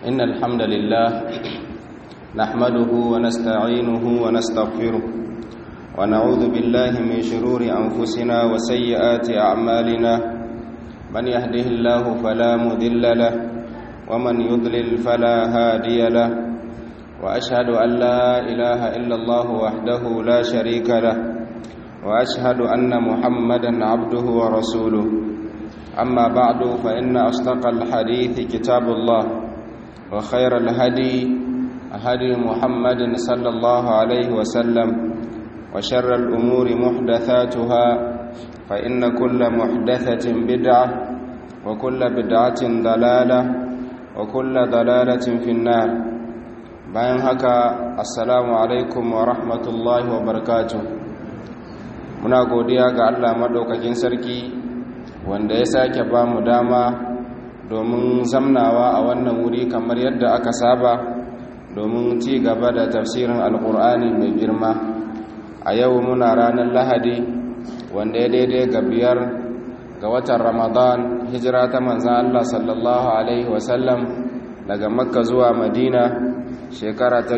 إن الحمد لله نحمده ونستعينه ونستغفره ونعوذ بالله من شرور أنفسنا وسيئات أعمالنا من يهده الله فلا مذل له ومن يضلل فلا هادي له وأشهد أن لا إله إلا الله وحده لا شريك له وأشهد أن محمدا عبده ورسوله أما بعد فإن أصدق الحديث كتاب الله وخير الهدي هدي محمد صلى الله عليه وسلم وشر الأمور محدثاتها فإن كل محدثة بدعة وكل بدعة ضلالة وكل ضلالة في النار bayan haka assalamu alaikum wa rahmatullahi wa barakatuh muna godiya ga Allah madaukakin sarki wanda ya sake ba mu dama domin zamnawa a wannan wuri kamar yadda aka saba domin ci gaba da tafsirin alkur'ani mai girma a yau muna ranar lahadi wanda ya daidai ga biyar ga watan ramadan hijira ta manzan Allah sallallahu alaihi wasallam daga makka zuwa madina shekara ta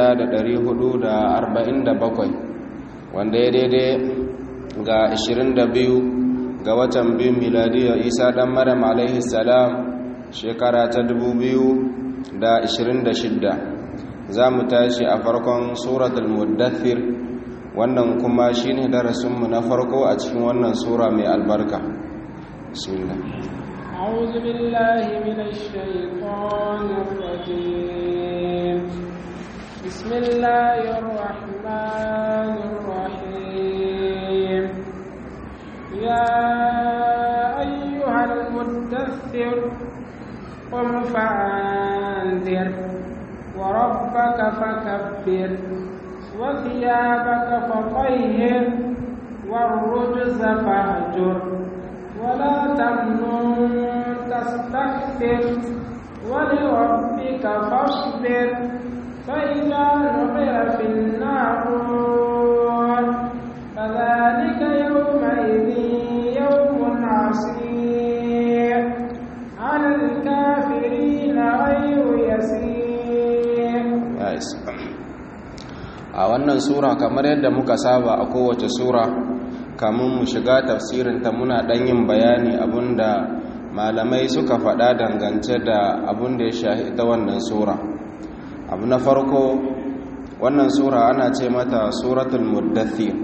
1447 wanda ya daidai ga 22 ga watan biyu miladiyar isa dan maryam alaihi salam shekara ta 2026 za mu tashi a farkon suratul muddathir wannan kuma shine darasinmu na farko a cikin wannan sura mai albarka bismillah أعوذ بالله من الشيطان الرجيم بسم الله الرحمن الرحيم يا أيها المدثر قم فأنذر وربك فكبر وثيابك فطهر والرجز فاهجر ولا تمنن تستكثر ولربك فاصبر فإذا نقر في الناقور فذلك يومئذ يوم عسير على الكافرين غير يسير a wannan sura kamar yadda muka saba a kowace sura kamun mu shiga tafsirinta muna ɗan yin bayani abinda malamai suka faɗa dangance da abin da ya shahi ita wannan sura abu na farko wannan sura ana ce mata suratul muddathir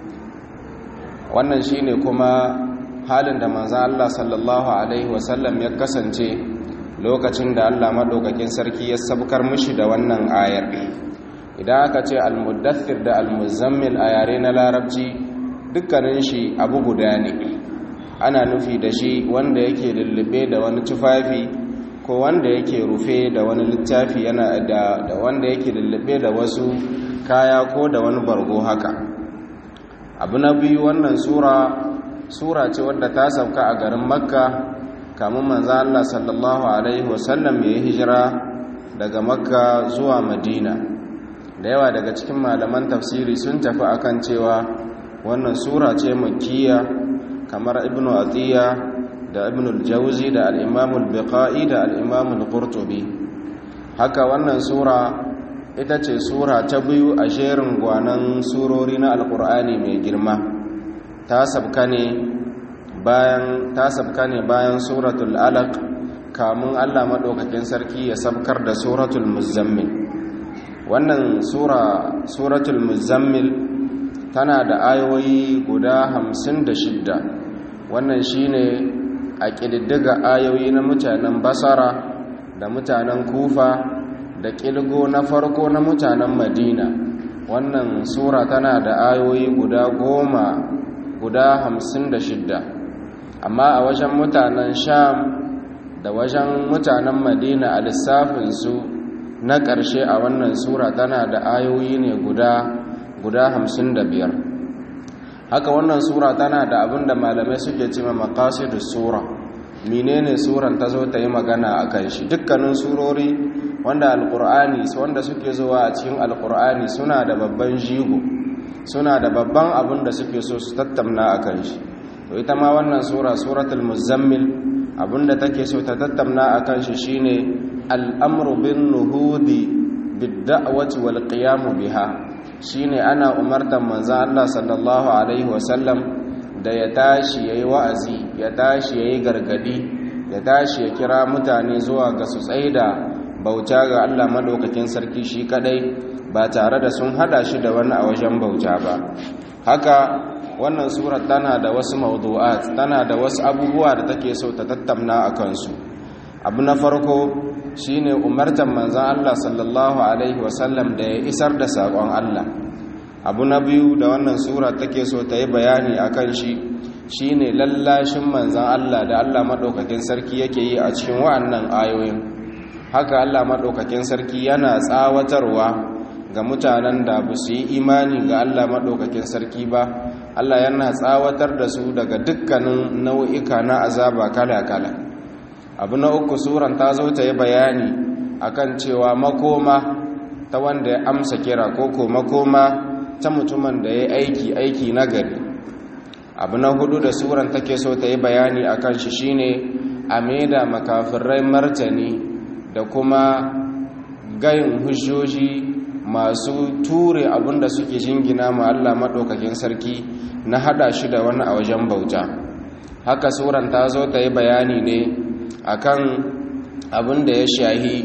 wannan shine kuma halin da manzan Allah sallallahu alaihi wasallam ya kasance lokacin da Allah maɗaukakin sarki ya sabkar mushi da wannan ayar idan aka ce al-muddathir da al-muzammil a yare na larabci dukkanin shi abu guda ne ana nufi da shi wanda yake lullube da wani tufafi ko wanda yake rufe da wani littafi yana da, da wanda yake lullube da wasu kaya ko da wani bargo haka abu na biyu wannan sura sura ce wadda ta sauka a garin makka kamun manzo Allah sallallahu alaihi wasallam ya yi hijira daga makka zuwa madina da yawa daga cikin malaman tafsiri sun tafi akan cewa wannan sura ce makkiya kamar ibn atiya da ibn al-jawzi da al-imam al-biqai da al-imam al-qurtubi haka wannan sura ita ce sura ta biyu a jerin gwanan surori na alkur'ani mai girma ta sabka ne bayan ta sabka ne bayan suratul alaq kamun Allah madaukakin sarki ya sabkar da suratul muzammil wannan sura suratul muzammil tana da ayoyi guda hamsin da shidda wannan shine a ƙididdiga ayoyi na mutanen basara da mutanen kufa da ƙilgo na farko na mutanen madina wannan sura tana da ayoyi guda goma guda hamsin da shidda amma a wajen mutanen sham da wajen mutanen madina a lissafinsu na ƙarshe a wannan sura tana da ayoyi ne guda guda hamsin da biyar haka wannan sura tana da abin da malamai suke cima makasidus sura menene suran ta zo ta yi magana a kan shi dukkanin surori wanda alkur'ani wanda suke zuwa a cikin alkur'ani suna da babban jigo suna da babban abin da suke so su tattauna a kan shi to ita ma wannan sura suratul muzammil abinda take so ta tattauna akan shi shine al'amru bin nuhudi bidda'awati wal qiyamu biha shine ana umartar manzo Allah sallallahu alaihi wasallam da ya tashi yayi wa'azi ya tashi yayi gargadi ya tashi ya kira mutane zuwa ga su tsaida bauta ga Allah madaukakin sarki shi kadai ba tare da sun hada shi da wani a wajen bauta ba haka wannan surar tana da wasu mawdu'at tana da wasu abubuwa da take so ta tattauna a kansu abu na farko shine umartar manzon Allah sallallahu alaihi wasallam da ya isar da sakon Allah abu na biyu da wannan sura take so ta yi bayani akan shi shine lallashin manzon Allah da Allah madaukakin sarki yake yi a cikin wa'annan ayoyin haka Allah madaukakin sarki yana tsawatarwa ga mutanen da ba su yi imani ga Allah maɗaukakin sarki ba Allah yana tsawatar da su daga dukkanin nau'ika na azaba kala-kala abu na uku suran ta zo ta yi bayani akan cewa makoma ta wanda ya amsa kira ko ko makoma ta mutumin da ya aiki aiki na gari abu na hudu da suran take so ta yi bayani akan shi shine a maida makafirai martani da kuma gayin hujjoji masu ture abinda suke jingina ma Allah maɗaukakin sarki na hada shi da wani a wajen bauta haka suran ta zo ta yi bayani ne akan abin da ya shahi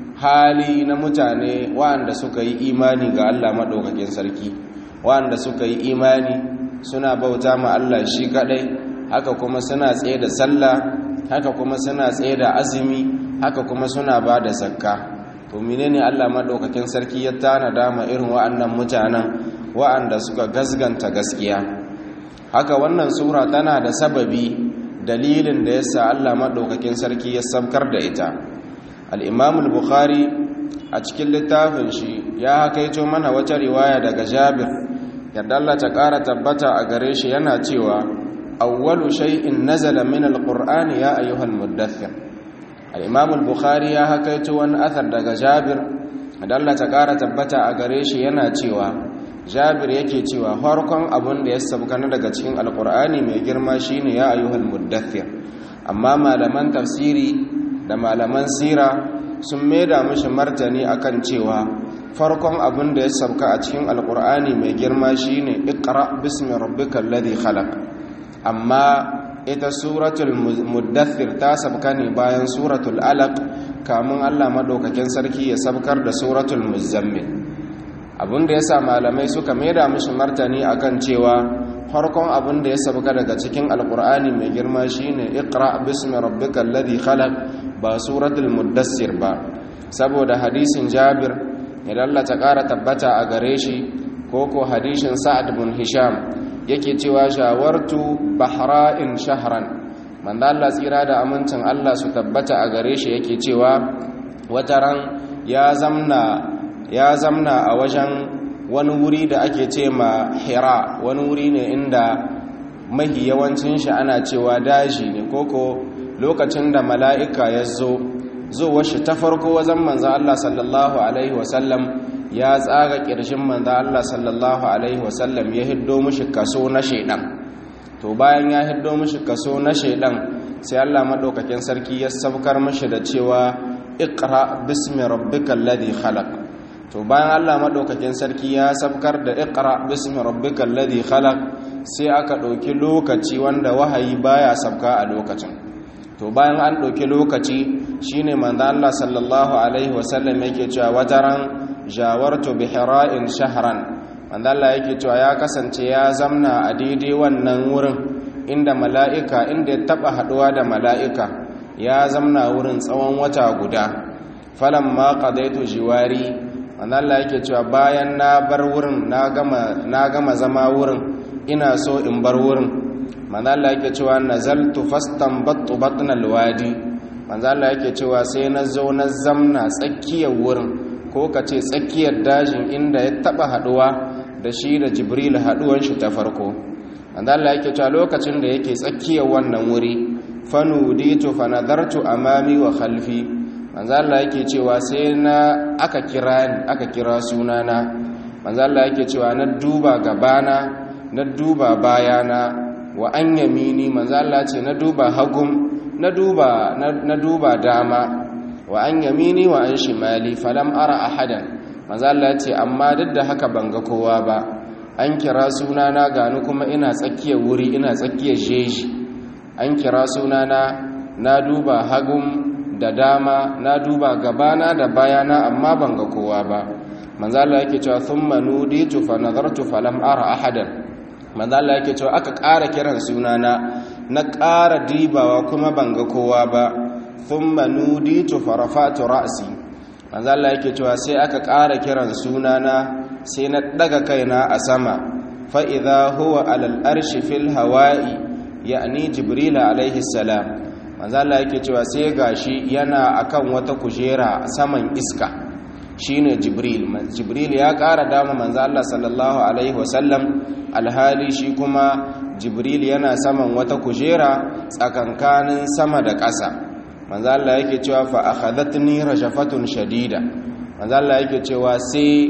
hali na mutane waɗanda suka yi imani ga Allah maɗaukakin sarki waɗanda suka yi imani suna bauta ma Allah shi kaɗai haka kuma suna tsaye da sallah haka kuma suna tsaye da azumi haka kuma suna ba da zakka to menene Allah madaukakin sarki ya tana dama irin wa'annan mutanen wa'anda suka gasganta gaskiya haka wannan sura tana da sababi dalilin da yasa Allah madaukakin sarki ya sabkar da ita al-Imam al-Bukhari a cikin littafin shi ya hakaito mana wata riwaya daga Jabir yadda Allah ta ƙara tabbata a gare shi yana cewa awwalu shay'in nazala min al-Qur'ani ya ayyuhal muddaththir al'imam al-bukhari ya hakaito wani athar daga jabir da Allah ta ƙara tabbata a gare shi yana cewa jabir yake cewa farkon abin da ya sabkana daga cikin alkur'ani mai girma shine ya ayyuhal muddathir amma malaman tafsiri da malaman sira sun maida mishi martani akan cewa farkon abin da ya sabka a cikin alkur'ani mai girma shine iqra bismi rabbikal ladhi khalaq amma ita suratul muddathir ta sabka ne bayan suratul alaq kamun Allah madaukakin sarki ya sabkar da suratul muzammil abinda yasa malamai suka maida mishi martani akan cewa farkon abinda ya sabka daga cikin alqur'ani mai girma shine iqra bismi rabbikal ladhi khalaq ba suratul muddathir ba saboda hadisin Jabir idan Allah ta kara tabbata a gare shi ko ko hadisin Sa'ad bin Hisham yake cewa shawartu bahra'in shahran manzo Allah tsira da amincin Allah su tabbata a gare shi yake cewa wataran ya zamna ya zamna a wajen wani wuri da ake ce ma Hira wani wuri ne inda mahi yawancin shi ana cewa daji ne koko lokacin da mala'ika ya zo zo shi ta farko wajen manzo Allah sallallahu alaihi wasallam ya tsaga ƙirshin manzo Allah sallallahu alaihi wasallam ya hiddo mishi kaso na shedan to bayan ya hiddo mishi kaso na shedan sai Allah madaukakin sarki ya sabkar mishi da cewa iqra bismi rabbikal ladhi khalaq to bayan Allah madaukakin sarki ya sabkar da iqra bismi rabbikal ladhi khalaq sai aka dauki lokaci wanda wahayi baya sabka a lokacin to bayan an dauki lokaci shine manzo Allah sallallahu alaihi wasallam yake cewa wataran jawartu bihira'in shahran wanda Allah yake cewa ya kasance ya zamna a daidai wannan wurin inda mala'ika inda ya taba haduwa da mala'ika ya zamna wurin tsawon wata guda falamma qadaitu jiwari wanda Allah yake cewa bayan na bar wurin na gama na gama zama wurin ina so in bar wurin manzo Allah yake cewa nazaltu fastanbattu batnal wadi manzo Allah yake cewa sai na zo na zamna tsakiyar wurin ko ka ce tsakiyar dajin inda ya taba haduwa da shi da jibril haduwan shi ta farko wanda Allah yake cewa lokacin da yake tsakiyar wannan wuri fanuditu fanadartu amami wa khalfi manzo Allah yake cewa sai na aka kira ni aka kira sunana manzo Allah yake cewa na duba gabana na duba bayana wa an yamini manzo Allah ce na duba hagum na duba na duba dama wa an yamini wa an shimali falam ara ahadan manzo Allah ce amma duk da haka ban ga kowa ba an kira sunana gani kuma ina tsakiyar wuri ina tsakiyar jeji an kira sunana na duba hagun da dama na duba gabana da bayana amma ban ga kowa ba manzo Allah yake cewa thumma nuditu fa nadartu falam ara ahadan manzo Allah yake cewa aka ƙara kiran sunana na ƙara dibawa kuma ban ga kowa ba thumma nuditu fa rafa'tu ra'si manzo Allah yake cewa sai aka ƙara kiran sunana sai na daga kaina a sama fa idha huwa alal arshi fil hawa'i ya'ni jibril alaihi salam manzo Allah yake cewa sai gashi yana akan wata kujera saman iska shine jibril jibril ya ƙara dama manzo Allah sallallahu alaihi wasallam alhali shi kuma jibril yana saman wata kujera tsakankanin sama da ƙasa manzo Allah yake cewa fa akhadatni rajafatun shadida manzo Allah yake cewa sai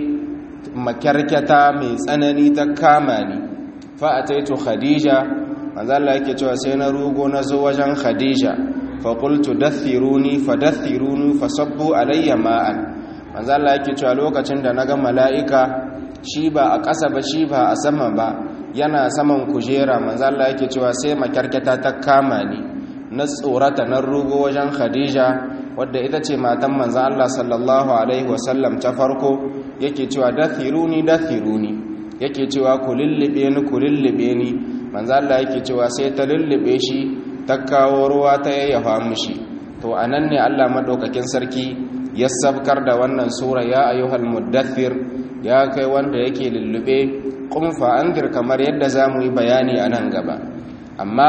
makarkata mai tsanani ta kama ni fa ataitu khadija manzo Allah yake cewa sai na rugo na zo wajen khadija fa qultu dathiruni fa dathiruni fa sabbu alayya ma'an manzo Allah yake cewa lokacin da naga mala'ika shi ba a ƙasa ba shi ba a sama ba yana saman kujera manzo Allah yake cewa sai makarkata ta kama ni na tsorata na rugo wajen Khadija wadda ita ce matan manzo Allah sallallahu alaihi wasallam ta farko yake cewa dathiruni dathiruni yake cewa ku lullube ni ku lullube ni manzo Allah yake cewa sai ta lullube shi ta kawo ruwa ta yayyafa mishi to anan ne Allah madaukakin sarki ya sabkar da wannan sura ya ayyuhal muddathir ya kai wanda yake lullube qum fa andir kamar yadda zamu yi bayani a nan gaba amma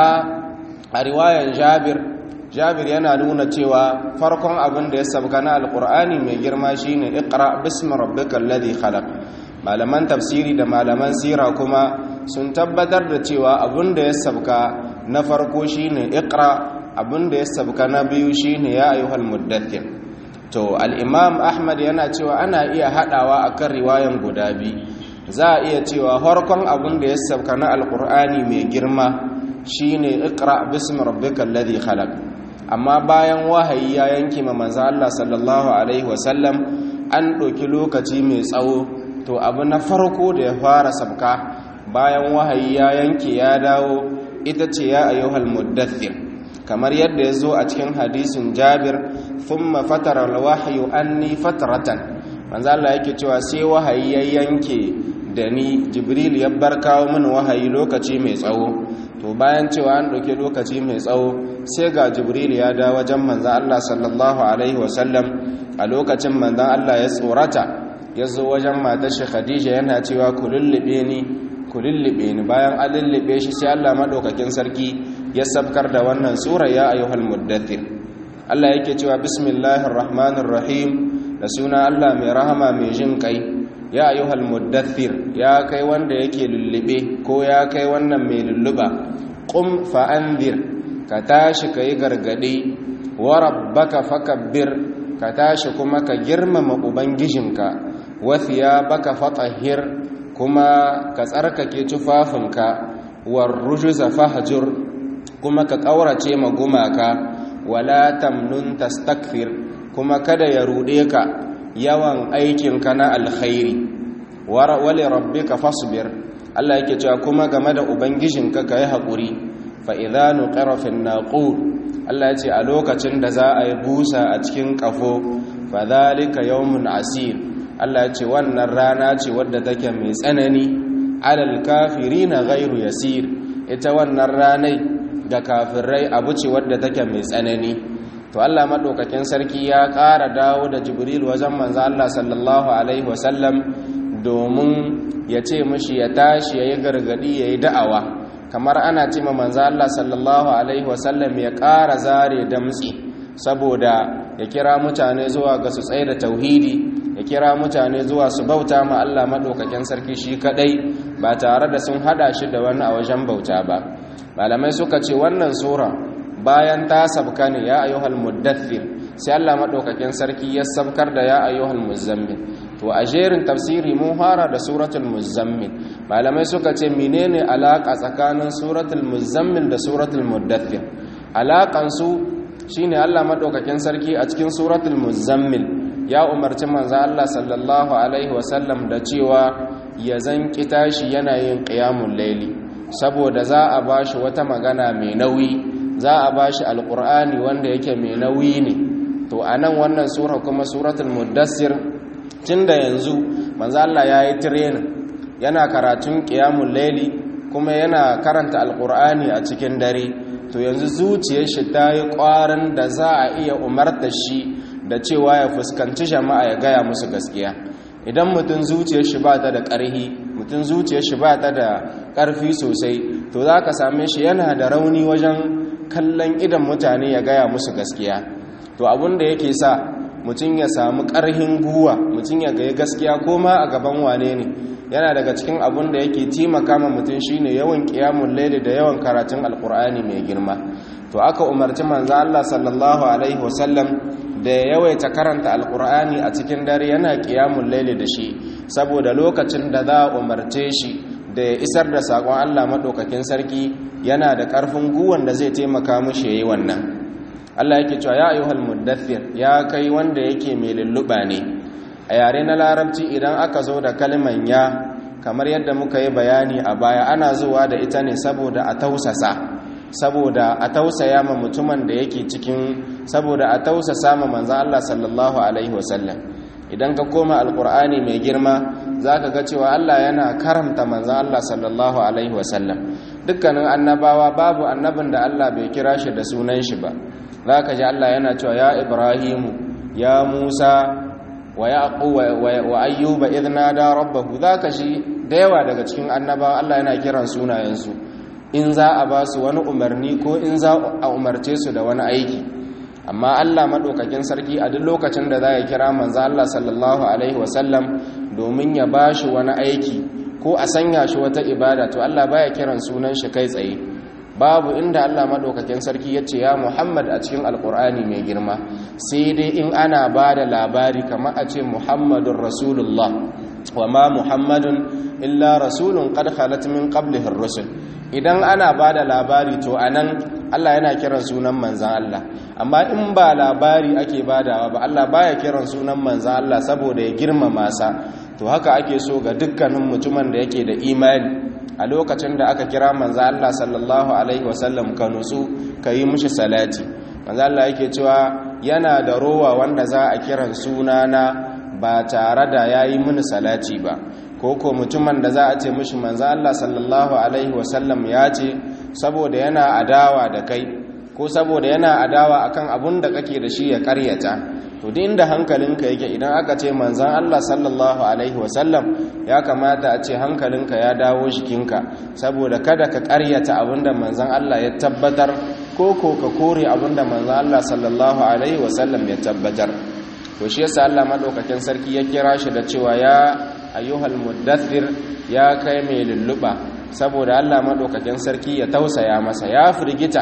a riwayan Jabir Jabir yana nuna cewa farkon abin da ya sabka na alqur'ani mai girma shine iqra bismi rabbikal ladhi khalaq malaman tafsiri da malaman sira kuma sun tabbatar da cewa abin da ya sabka na farko shine iqra abin da ya sabka na biyu shine ya ayyuhal muddathir to al-imam ahmad yana cewa ana iya hadawa akan riwayan guda biyu za a iya cewa farkon abin da ya sabka na alqur'ani mai girma shine iqra bismi rabbikal ladhi khalaq amma bayan wahayi ya yanke ma manzo Allah sallallahu alaihi wasallam an ɗauki lokaci mai tsawo to abu na farko da ya fara sabka bayan wahayi ya yanke ya dawo ita ce ya ayyuhal muddathir kamar yadda ya zo a cikin hadisin jabir thumma fatara alwahyu anni fatratan manzo Allah yake cewa sai wahayi ya yanke da ni jibril ya bar kawo min wahayi lokaci mai tsawo to bayan cewa an ɗauki lokaci mai tsawo sai ga jibril ya dawo wajen manzo Allah sallallahu alaihi wasallam a lokacin manzo Allah ya tsorata ya zo wajen matar shi khadija yana cewa ku lullube ni ku lullube ni bayan an lullube shi sai Allah madaukakin sarki ya sabkar da wannan sura ya ayyuhal muddathir Allah yake cewa bismillahir rahmanir rahim da suna Allah mai rahama mai jin kai ya ayyuhal muddathir ya kai wanda yake lullube ko ya kai wannan mai lulluba qum fa anzir ka tashi kai gargadi wa rabbaka fakabbir ka tashi kuma ka girmama ubangijinka wathiya baka fatahir kuma ka tsarkake tufafinka war rujuza fahjur kuma ka kaurace ma gumaka wala tamnun tastakthir kuma kada ya rude ka yawan aikinka na alkhairi wali rabbika fasbir Allah yake cewa kuma game da ubangijinka kai hakuri fa idza nuqira fin naqur Allah ya ce a lokacin da za a yi busa a cikin kafo fa dhalika yawmun asir Allah ya ce wannan rana ce wadda take mai tsanani alal kafirina ghairu yasir ita wannan ranai ga kafirai abu ce wadda take mai tsanani to Allah madaukakin sarki ya ƙara dawo da Jibril wajen manzo Allah sallallahu alaihi wasallam domin ya ce mishi ya tashi yayi gargadi yayi da'awa kamar ana ce ma manzo Allah sallallahu alaihi wasallam ya ƙara zare damtsi saboda ya kira mutane zuwa ga su tsaye da tauhidi ya kira mutane zuwa su bauta ma Allah maɗaukakin sarki shi kaɗai ba tare da sun haɗa shi da wani a wajen bauta ba malamai suka ce wannan sura bayan ta sabka ne ya ayyuhal muddathir sai Allah maɗaukakin sarki ya sabkar da ya ayyuhal muzammil to a jerin tafsiri mun fara da suratul muzammil malamai suka ce menene alaka tsakanin suratul muzammil da suratul muddathir alakan su shine Allah madaukakin sarki a cikin suratul muzammil ya umarci manzo Allah sallallahu alaihi wasallam da cewa ya zanki tashi yana yin qiyamul layli saboda za a bashi wata magana mai nauyi za a bashi alqur'ani wanda yake mai nauyi ne to anan wannan sura kuma suratul mudassir tunda yanzu manzo Allah yayi training yana karatun qiyamul layli kuma yana karanta alqur'ani a cikin dare to yanzu zuciyar shi ta yi ƙwarin da za a iya umarta shi da cewa ya fuskanci jama'a ya gaya musu gaskiya idan mutum zuciyar shi ba ta da ƙarfi mutum zuciyar shi ba ta da ƙarfi sosai to za ka same shi yana da rauni wajen kallon idan mutane ya gaya musu gaskiya to abin da yake sa mutum ya samu ƙarhin guwa mutum ya gaya gaskiya ko ma a gaban wane ne yana daga cikin abin da yake taimaka ma mutum shine yawan qiyamul layli da yawan karatun alqur'ani mai girma to aka umarci manzo Allah sallallahu alaihi wasallam da ya yawaita karanta alqur'ani a cikin dare yana qiyamul layli da shi saboda lokacin da za a umarce shi da ya isar da sakon Allah madaukakin sarki yana da karfin guwan da zai taimaka mishi yayi wannan Allah yake cewa ya ayyuhal muddathir ya kai wanda yake mai lulluba ne a yare na larabci idan aka zo da kalman ya kamar yadda muka yi bayani a baya ana zuwa da ita ne saboda a tausasa saboda a tausaya ma mutumin da yake cikin saboda a tausasa ma manzan Allah sallallahu alaihi wasallam idan ka koma alkur'ani mai girma za ka ga cewa Allah yana karamta manzan Allah sallallahu alaihi wasallam dukkanin annabawa babu annabin da Allah bai kira shi da sunan shi ba za ka ji Allah yana cewa ya ibrahimu ya musa wa yaqu wa ayyuba idh nada rabbahu zaka shi da yawa daga cikin annabawa Allah yana kiran sunayensu in za a ba su wani umarni ko in za a umarce su da wani aiki amma Allah madaukakin sarki a duk lokacin da za ya kira manzo Allah sallallahu alaihi wasallam domin ya ba shi wani aiki ko a sanya shi wata ibada to Allah baya kiran sunan shi kai tsaye babu inda Allah madaukakin sarki ya ce ya Muhammad a cikin alkur'ani mai girma sai dai in ana ba da labari kamar a ce Muhammadun Rasulullah wa ma Muhammadun illa rasulun qad khalat min qablihi ar-rusul idan ana ba da labari to anan Allah yana kiran sunan manzan Allah amma in ba labari ake badawa ba Allah baya kiran sunan manzan Allah saboda ya girmama sa to haka ake so ga dukkanin mutumin da yake da imani a lokacin da aka kira manzo Allah sallallahu alaihi wasallam ka nutsu ka yi mishi salati manzo Allah yake cewa yana da rowa wanda za a kiran sunana ba tare da yayi mini salati ba ko ko mutumin da za a ce mishi manzo Allah sallallahu alaihi wasallam ya ce saboda yana adawa da kai ko saboda yana adawa akan abun da kake da shi ya karyata to duk inda hankalinka yake idan aka ce manzon Allah sallallahu alaihi wasallam ya kamata a ce hankalinka ya dawo jikinka saboda kada ka karyata abinda manzon Allah ya tabbatar ko ko ka kore abinda manzon Allah sallallahu alaihi wasallam ya tabbatar to shi yasa Allah madaukakin sarki ya kira shi da cewa ya ayyuhal muddathir ya kai mai lulluba saboda Allah madaukakin sarki ya tausaya masa ya firgita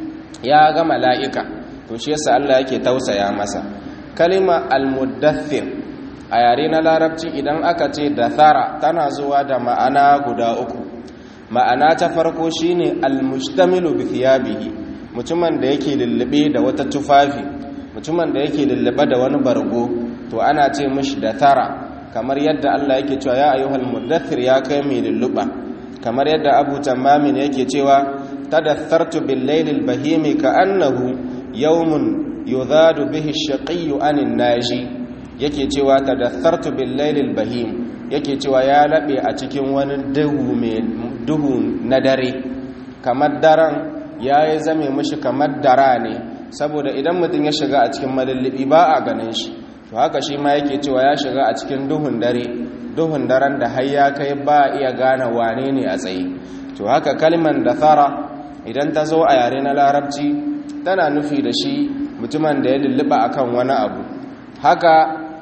ya ga mala'ika to shi yasa Allah yake tausaya masa kalima al-muddathir a yare na larabci idan aka ce dathara tana zuwa da ma'ana guda uku ma'ana ta farko shine al-mustamilu bi thiyabihi mutumin da yake lullube da wata tufafi mutumin da yake lullube da wani bargo to ana ce mishi dathara kamar yadda Allah yake cewa ya ayyuhal muddathir ya kai mai lulluba kamar yadda Abu Tamam yake cewa tadathartu bil laylil bahimi ka annahu yawmun yudhadu bihi ash-shaqiyyu anin naji yake cewa tadathartu bil laylil bahim yake cewa ya labe a cikin wani duhu mai duhu na dare kamar daren yayi zame mishi kamar dara ne saboda idan mutum ya shiga a cikin madallibi ba a ganin shi to haka shi ma yake cewa ya shiga a cikin duhun dare duhun daren da har ya kai ba iya gane wane ne a tsaye to haka kalman da thara idan ta zo a yare na larabci tana nufi da shi mutumin da ya lulluɓa akan wani abu haka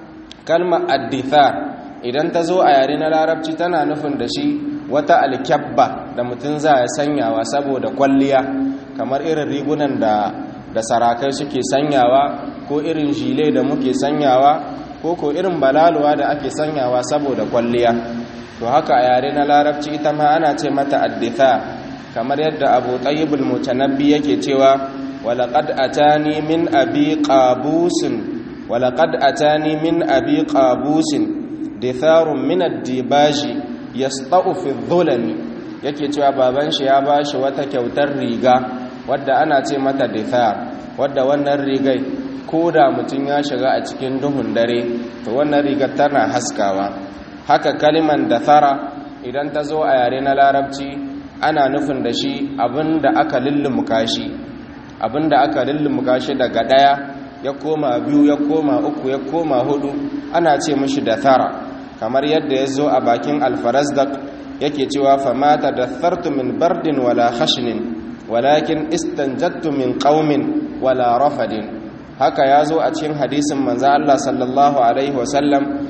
kalmar addithar idan ta zo a yare na larabci tana nufin da shi wata alkyabba da mutum za ya sanyawa saboda kwalliya kamar irin rigunan da da sarakai suke sanyawa ko irin jile da muke sanyawa ko ko irin balaluwa da ake sanyawa saboda kwalliya to haka a yare na larabci ita ma ana ce mata addithar kamar yadda abu tayyibul mutanabbi yake cewa walaqad atani min abi qabusin walaqad atani min abi qabusin ditharun min ad-dibaji yasta'u fi dhulami yake cewa baban shi ya bashi wata kyautar riga wadda ana ce mata dithar wadda wannan rigai ko da mutum ya shiga a cikin duhun dare to wannan rigar tana haskawa haka kaliman dathara idan ta zo a yare na larabci ana nufin da shi abinda aka lullumuka shi abinda aka lullumuka shi daga daya ya koma biyu ya koma uku ya koma hudu ana ce mishi dathara kamar yadda ya zo a bakin alfarazdak yake cewa famata dathartu min bardin wala khashnin walakin istanjattu min qaumin wala rafadin haka ya zo a cikin hadisin manzo Allah sallallahu alaihi wasallam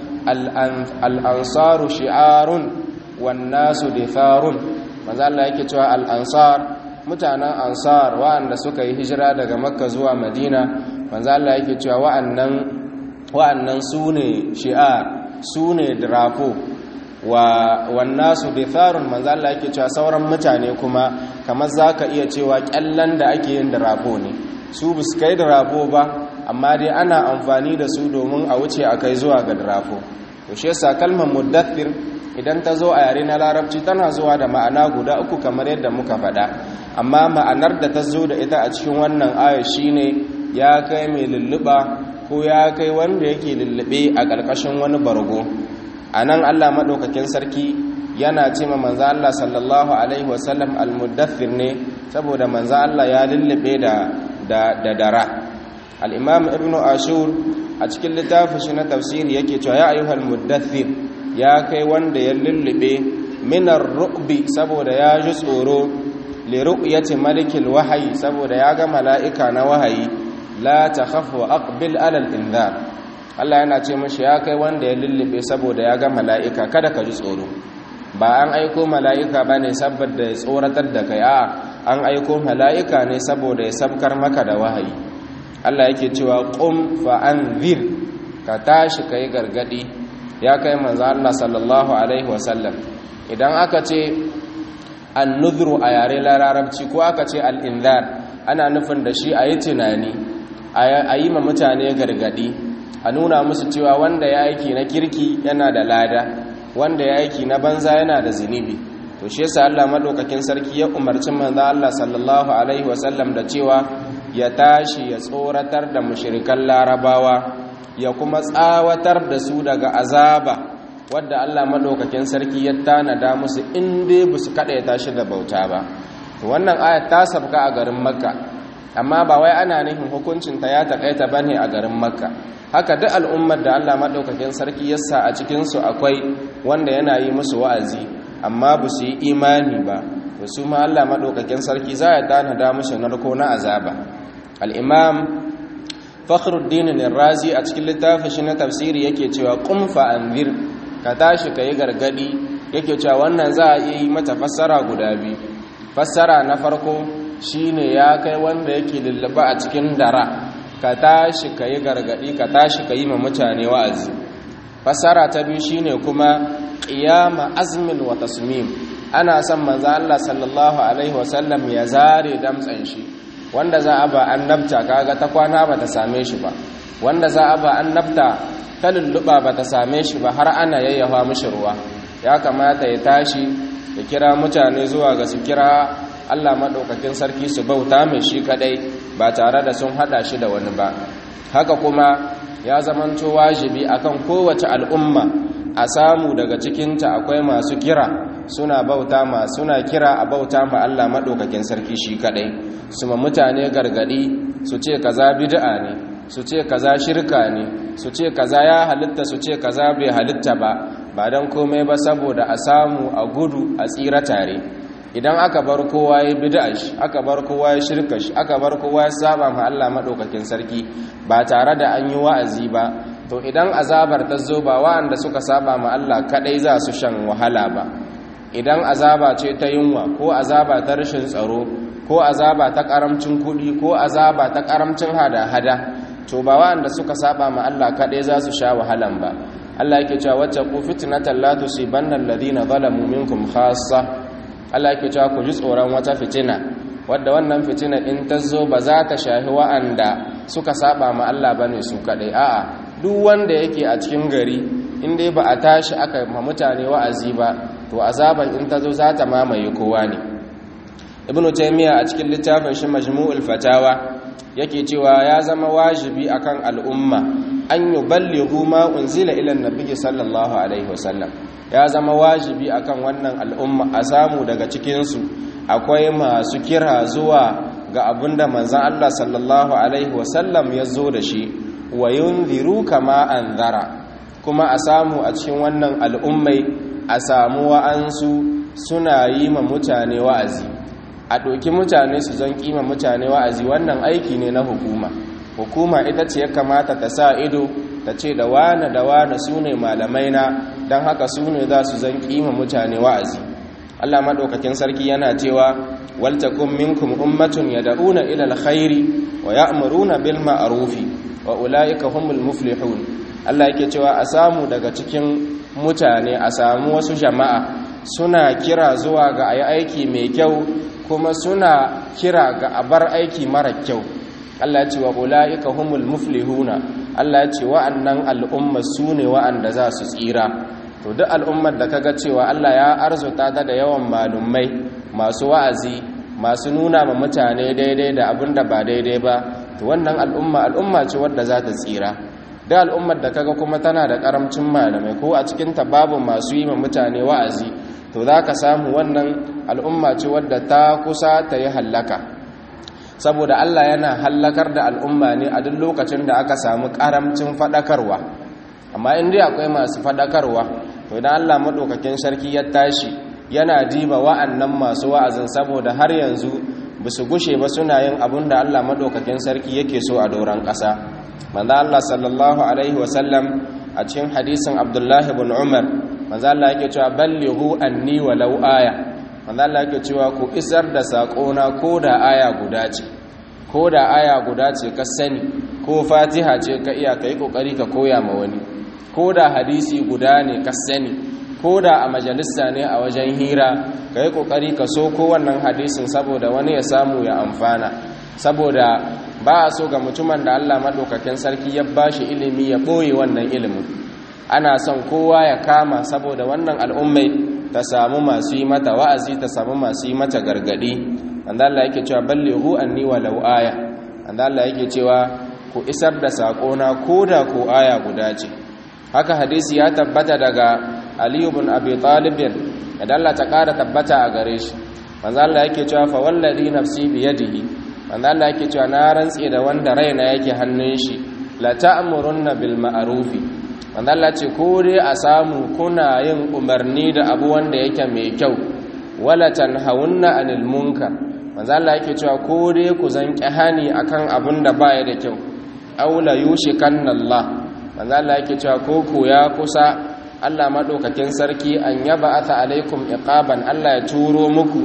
al-ansaru shi'arun wan nasu ditharun manzo Allah yake cewa al-ansar mutanen ansar wa'anda suka yi hijira daga makka zuwa madina manzo Allah yake cewa wa'annan wa'annan sune shi'ar sune drafo wa wannasu ditharun manzo Allah yake cewa sauran mutane kuma kamar zaka iya cewa kyallan da ake yin drafo ne su bus kai drafo ba amma dai ana amfani da su domin a wuce a kai zuwa ga drafo to shi yasa kalmar muddathir idan ta zo a yare na larabci tana zuwa da ma'ana guda uku kamar yadda muka faɗa amma ma'anar da ta zo da ita a cikin wannan aya shine ya kai mai lulluɓa ko ya kai wanda yake lullube a ƙarƙashin wani bargo a nan allah maɗaukakin sarki yana ce ma manza allah sallallahu alaihi wasallam almuddathir ne saboda manza allah ya lullube da dara al'imam ibn ashur a cikin littafin shi na tafsiri yake cewa ya ayyuhal muddathir ya kai wanda ya lullube minar ru'bi saboda ya ji tsoro li ru'yati malikil wahayi saboda ya ga mala'ika na wahayi la takhaf wa aqbil ala al-inzar Allah yana ce mashi ya kai wanda ya lullube saboda ya ga mala'ika kada ka ji tsoro ba an aiko mala'ika bane saboda ya tsoratar da kai a an aiko mala'ika ne saboda ya sabkar maka da wahayi Allah yake cewa qum fa anzir ka tashi kai gargadi ya kai manzo Allah sallallahu alaihi wasallam idan aka ce an-nuzru a yare larabci ko aka ce al-inzar ana nufin da shi ayi tunani ayi ma mutane gargadi a nuna musu cewa wanda ya aiki na kirki yana da lada wanda ya aiki na banza yana da zunubi to shi yasa Allah madaukakin sarki ya umarci manzo Allah sallallahu alaihi wasallam da cewa ya tashi ya tsoratar da mushrikan larabawa ya kuma tsawatar da su daga azaba wadda Allah madaukakin sarki ya tanada musu in dai ba su kada ya tashi da bauta ba to wannan aya ta sabka a garin makka amma ba wai ana nufin hukuncin ta ya takaita bane a garin makka haka duk al'ummar da Allah madaukakin sarki ya sa a cikin su akwai wanda yana yi musu wa'azi amma ba su yi imani ba to su ma Allah madaukakin sarki za ya tanada musu narko na azaba al-imam fakhruddin razi a cikin littafin shi na tafsiri yake cewa qum fa anzir ka tashi kai gargadi yake cewa wannan za a yi mata fassara guda biyu fassara na farko shine ya kai wanda yake lullaba a cikin dara ka tashi kai gargadi ka tashi kai ma mutane wa'azi fassara ta biyu shine kuma qiyama azmin wa tasmim ana son manzo Allah sallallahu alaihi wasallam ya zare damtsan shi wanda za a ba annabta kaga ta kwana ba ta same shi ba wanda za a ba annabta ta lulluɓa ba ta same shi ba har ana yayyafa mishi ruwa ya kamata ya tashi ya kira mutane zuwa ga su kira Allah maɗaukakin sarki su bauta mai shi kadai ba tare da sun haɗa shi da wani ba haka kuma ya zamanto wajibi akan kowace al'umma a samu daga cikinta akwai masu kira suna bauta ma suna kira a bauta ma Allah maɗaukakin sarki shi kadai su ma mutane gargadi su ce kaza bid'a ne su ce kaza shirka ne su ce kaza ya halitta su ce kaza bai halitta ba ba dan komai ba saboda a samu a gudu a tsira tare idan aka bar kowa ya bid'a shi aka bar kowa ya shirka shi aka bar kowa ya saba ma Allah madaukakin sarki ba tare da an yi wa'azi ba to idan azabar ta zo ba wa'anda suka saba ma Allah kadai za su shan wahala ba idan azaba ce ta yunwa ko azaba ta rashin tsaro ko azaba ta karamcin kuɗi ko azaba ta karamcin hada-hada to ba wanda suka saba ma Allah kaɗai za su sha wahalan ba Allah yake cewa wacce ku fitnatan la tusibanna alladhina zalamu minkum khassa Allah yake cewa ku ji tsoron wata fitina wadda wannan fitina in ta zo ba za ta shahi wa'anda suka saba ma Allah bane su kadai a'a duk wanda yake a cikin gari in dai ba a tashi aka ma mutane wa'azi ba to azaban in ta zo za ta mamaye kowa ne ibnu taymiya a cikin littafin shi majmu'ul fatawa yake cewa ya zama wajibi akan al'umma an yuballighu ma unzila ila annabi sallallahu alaihi wasallam ya zama wajibi akan wannan al'umma a samu daga cikin su akwai masu kira zuwa ga abinda manzon Allah sallallahu alaihi wasallam ya zo da shi wa yunziru kama anzara kuma a samu a cikin wannan al'ummai a samu wa'ansu suna yi ma mutane wa'azi a ɗauki mutane su zan kima mutane wa'azi wannan aiki ne na hukuma hukuma ita ce ya kamata ta sa ido ta ce da wane da wane su ne malamai na don haka su ne za su zan kima mutane wa'azi allah maɗaukakin sarki yana cewa waltakun minkum ummatun ya da'una ilal khairi wa ya'muruna bil ma'rufi wa ula'ika humul muflihun allah yake cewa a samu daga cikin mutane a samu wasu jama'a suna kira zuwa ga ayi aiki mai kyau kuma suna kira ga abar aiki mara kyau Allah ce wa ula'ika humul muflihuna Allah ce wa'annan al'umma su ne wa'anda za su tsira to duk al'ummar da kaga cewa Allah ya arzuta ta da yawan malumai masu wa'azi masu nuna ma mutane daidai da abin da ba daidai ba to wannan al'umma al'umma ce wadda za ta tsira duk al'ummar da kaga kuma tana da karamcin malamai ko a cikin ta babu masu yi ma mutane wa'azi to za ka samu wannan al'umma ce wadda ta kusa ta yi hallaka saboda Allah yana hallakar da al'umma ne a duk lokacin da aka samu karamcin faɗakarwa amma in dai akwai masu faɗakarwa to idan Allah maɗaukakin sarki ya tashi yana diba wa'annan masu wa'azin saboda har yanzu ba su gushe ba suna yin abin da Allah maɗaukakin sarki yake so a doron ƙasa manzo Allah sallallahu alaihi wasallam a cikin hadisin Abdullahi ibn Umar manzo Allah yake cewa ballighu anni walau aya manzo Allah yake cewa ku isar da sakona ko da aya guda ce ko da aya guda ce ka sani ko Fatiha ce ka iya kai kokari ka koya ma wani ko da hadisi guda ne ka sani ko da a majalisa ne a wajen hira kai kokari ka so ko wannan hadisin saboda wani ya samu ya amfana saboda ba a so ga mutumin da Allah madaukakin sarki ya bashi ilimi ya boye wannan ilimin ana son kowa ya kama saboda wannan al'ummai ta samu masu yi mata wa'azi ta samu masu yi mata gargadi anda Allah yake cewa ballighu anni walau aya anda Allah yake cewa ku isar da sakona koda ko aya guda ce haka hadisi ya tabbata daga Ali ibn Abi Talib da Allah ta kara tabbata a gare shi manzo Allah yake cewa fa wallazi nafsi bi yadihi manzo Allah yake cewa na rantse da wanda raina yake hannun shi la ta'murunna bil ma'rufi wanda Allah ce ko dai a samu kuna yin umarni da abu wanda yake mai kyau wala tanhawunna anil munkar wanda Allah yake cewa ko dai ku zanki hani akan abun da baya da kyau aula yushikanna Allah wanda Allah yake cewa ko ku ya kusa Allah madaukakin sarki an yaba ata alaikum iqaban Allah ya turo muku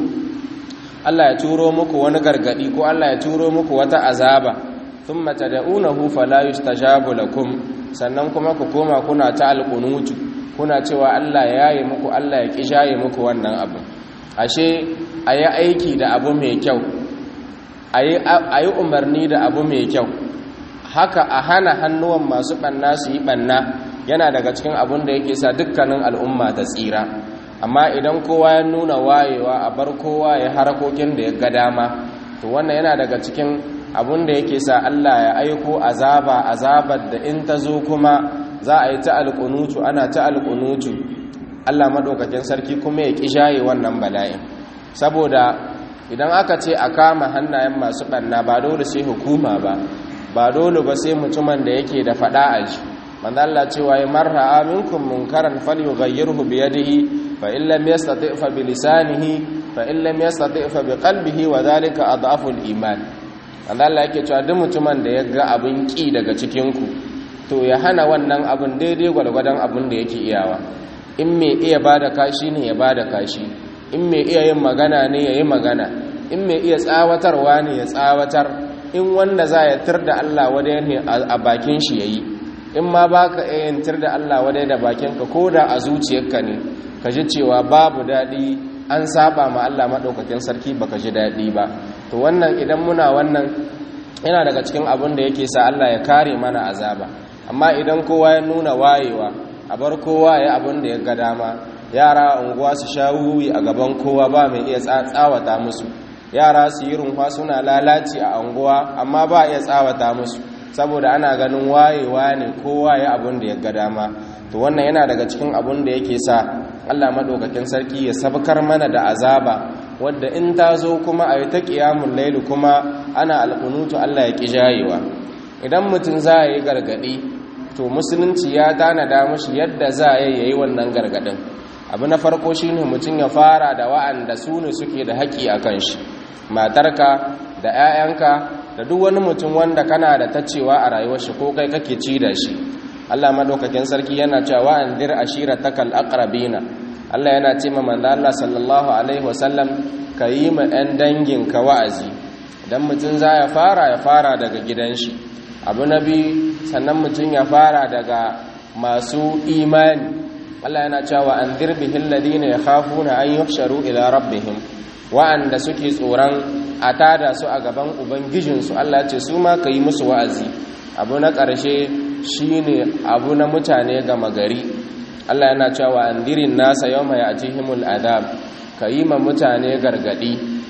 Allah ya turo muku wani gargadi ko Allah ya turo muku wata azaba thumma tad'unahu fala yustajabu lakum sannan kuma ku koma kuna ta alƙunutu kuna cewa Allah ya yi muku Allah ya ƙishaye muku wannan abu ashe a yi aiki da abu mai kyau a yi umarni da abu mai kyau haka a hana hannuwan masu ɓanna su yi ɓanna yana daga cikin abin da yake sa dukkanin al'umma ta tsira amma idan kowa ya nuna wayewa a bar kowa ya harakokin da ya ga dama to wannan yana daga cikin abun da yake sa Allah ya aiko azaba azabar da in ta zo kuma za a yi ta alƙunutu ana ta alƙunutu Allah maɗaukakin sarki kuma ya ƙishaye wannan bala'in saboda idan aka ce a kama hannayen masu ɓanna ba dole sai hukuma ba ba dole ba sai mutumin da yake da faɗa a ji manzo Allah cewa ya marra aminkum munkaran falyughayyirhu bi yadihi fa in lam yastati fa bi lisanihi fa in lam yastati fa bi qalbihi wa dhalika adhafu al-iman Allah yake cewa duk mutumin da ya ga abin ki daga cikin ku to ya hana wannan abin daidai gwalgwadon abin da yake iyawa in mai iya bada kashi ne ya bada kashi in mai iya yin magana ne ya yi magana in mai iya tsawatarwa ne ya tsawatar in wanda za ya tir da Allah wadai ne a bakin shi yayi in ma baka iya yin tir da Allah wadai da bakinka ko da a zuciyarka ne ka ji cewa babu daɗi an saba ma Allah maɗaukakin sarki baka ji daɗi ba to wannan idan muna wannan yana daga cikin abin da yake sa Allah ya kare mana azaba amma idan kowa ya nuna wayewa a bar kowa ya abin da ya ga dama yara unguwa su sha wuyi a gaban kowa ba mai iya tsawata musu yara su yi runfa suna lalaci a unguwa amma ba iya tsawata musu saboda ana ganin wayewa ne kowa ya abin da ya ga dama to wannan yana daga cikin abin da yake sa Allah madaukakin sarki ya sabkar mana da azaba wadda in ta zo kuma a yi ta ƙiyamun lailu kuma ana alƙunutu Allah ya ƙi jayewa idan mutum za a yi gargaɗi to musulunci ya tanada mashi yadda za a yi wannan gargaɗin abu na farko shi ne mutum ya fara da wa'anda su ne suke da haƙƙi a kan shi matarka da 'ya'yanka da duk wani mutum wanda kana da tacewa a rayuwar shi ko kai kake ci da shi Allah madaukakin sarki yana cewa wa'andir ashiratakal aqrabina Allah yana ce ma manzo Allah sallallahu alaihi wasallam kayi ma ɗan dangin ka wa'azi dan mutum za ya fara ya fara daga gidan shi abu nabi sannan mutum ya fara daga masu imani Allah yana cewa anzir bihil ladina yakhafuna an yuhsharu ila rabbihim wa'anda suke tsoron a tada su a gaban ubangijinsu Allah ce su ma kayi musu wa'azi abu na ƙarshe shine abu na mutane gama gari Allah yana cewa andirin nasa yau mai ajihimul adab ka yi ma mutane gargadi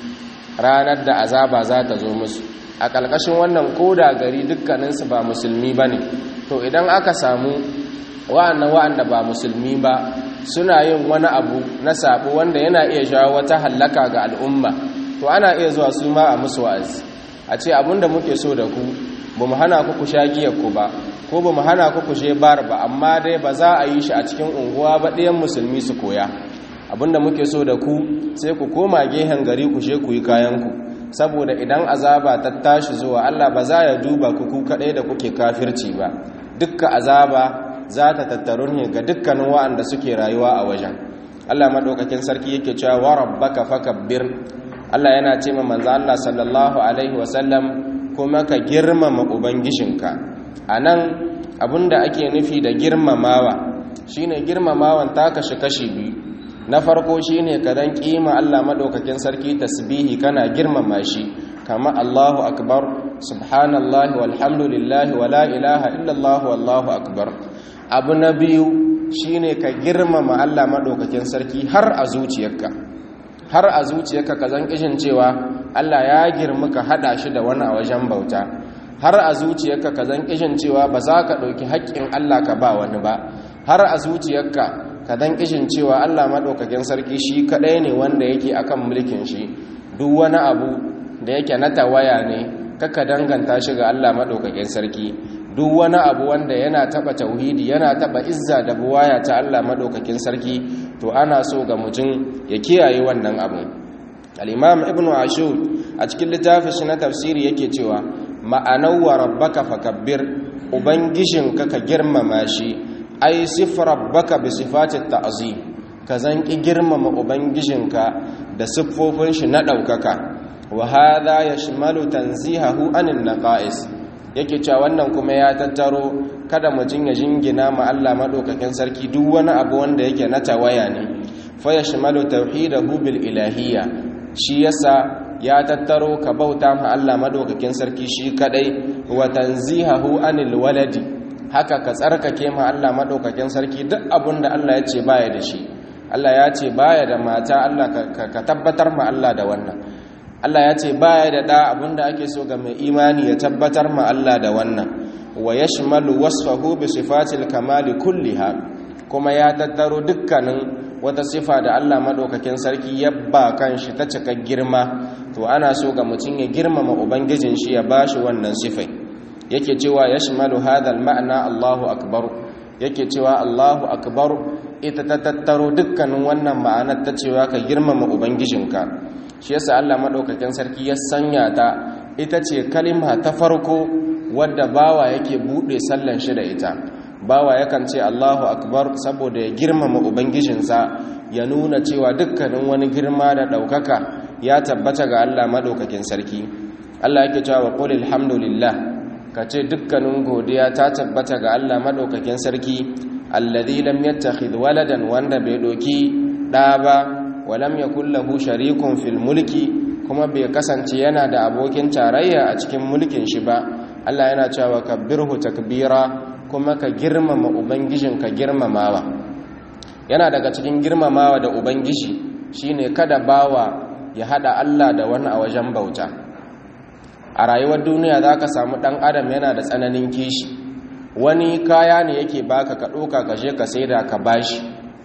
ranar da azaba za ta zo musu a ƙalƙashin wannan koda gari dukkaninsu ba musulmi ba ne to idan aka samu wa'annan wa'anda ba musulmi ba suna yin wani abu na sabo wanda yana iya jawo wata hallaka ga al'umma to ana iya zuwa su ma a musu wa'azi a ce abinda muke so da ku ba mu hana ku ku sha giyarku ba ko ba mu hana ku ku je bar ba amma dai ba za a yi shi a cikin unguwa ba ɗayan musulmi su koya abinda muke so da ku sai ku koma gehen gari ku je ku yi kayanku saboda idan azaba ta tashi zuwa Allah ba za ya duba ku ku kaɗai da kuke kafirci ba dukka azaba za ta tattaru ne ga dukkanin wa'anda suke rayuwa a wajen Allah madaukakin sarki yake cewa wa rabbaka fakabbir Allah yana ce ma manzo Allah sallallahu alaihi wasallam kuma ka girmama ubangijinka anan abinda ake nufi da girmamawa shine girmamawan ta kashi kashi biyu na farko shine ka dan kima Allah madaukakin sarki tasbihi kana girmama shi kama Allahu akbar subhanallahi walhamdulillahi wala ilaha illallah wallahu akbar abu na biyu shine ka girmama Allah madaukakin sarki har a zuciyarka har a zuciyarka ka zan kishin cewa Allah ya girma ka hada shi da wani a wajen bauta har a zuciyarka ka zan kishin cewa ba za ka ɗauki haƙƙin Allah ka ba wani ba har a zuciyarka ka zan kishin cewa Allah maɗaukakin sarki shi kaɗai ne wanda yake akan mulkin shi duk wani abu da yake na tawaya ne kaka danganta shi ga Allah maɗaukakin sarki duk wani abu wanda yana taɓa tauhidi yana taɓa izza da buwaya ta Allah maɗaukakin sarki to ana so ga mutum ya kiyaye wannan abu al-imam ibnu ashur a cikin littafin shi na tafsiri yake cewa ma'anar wa rabbaka fakabbir ubangijinka ka girmama shi ai sifar rabbaka bi sifatit ta'zim ka zanki girmama ubangijinka da siffofin shi na daukaka wa hadha yashmalu tanzihahu anin naqais yake cewa wannan kuma ya tattaro kada mutum ya jingina ma Allah madaukakin sarki duk wani abu wanda yake na tawaya ne fa yashmalu tauhidahu bil ilahiyya shi yasa ya tattaro ka bauta ma Allah madaukakin sarki shi kadai wa tanzihahu anil waladi haka ka tsarkake ma Allah madaukakin sarki duk abinda Allah ya ce baya da shi Allah ya ce baya da mata Allah ka tabbatar ma Allah da wannan Allah ya ce baya da da abinda ake so ga mai imani ya tabbatar ma Allah da wannan wa yashmalu wasfahu bi sifatil kamali kulliha kuma ya tattaro dukkanin wata sifa da Allah madaukakin sarki ya ba kanshi ta cika girma to ana so ga mutum ya girmama ubangijin shi ya bashi wannan sifai yake cewa yashmalu hadha al-ma'na Allahu akbar yake cewa Allahu akbar ita ta tattaro dukkanin wannan ma'anar ta cewa ka girmama ubangijinka shi yasa Allah madaukakin sarki ya sanya ta ita ce kalima ta farko wadda bawa yake bude sallan shi da ita bawa yakan ce Allahu akbar saboda ya girmama ubangijinsa ya nuna cewa dukkanin wani girma da daukaka ya tabbata ga Allah madaukakin sarki Allah yake cewa qul alhamdulillah kace dukkanin godiya ta tabbata ga Allah madaukakin sarki alladhi lam yattakhidh waladan wanda bai doki da ba walam yakul lahu sharikun fil mulki kuma bai kasance yana da abokin tarayya a cikin mulkin shi ba Allah yana cewa kabbirhu takbira kuma ka girmama ubangijinka girmamawa yana daga cikin girmamawa da ubangiji shine kada bawa ya hada Allah da wani a wajen bauta a rayuwar duniya zaka samu dan adam yana da tsananin kishi wani kaya ne yake baka ka ɗauka ka je ka saida ka bashi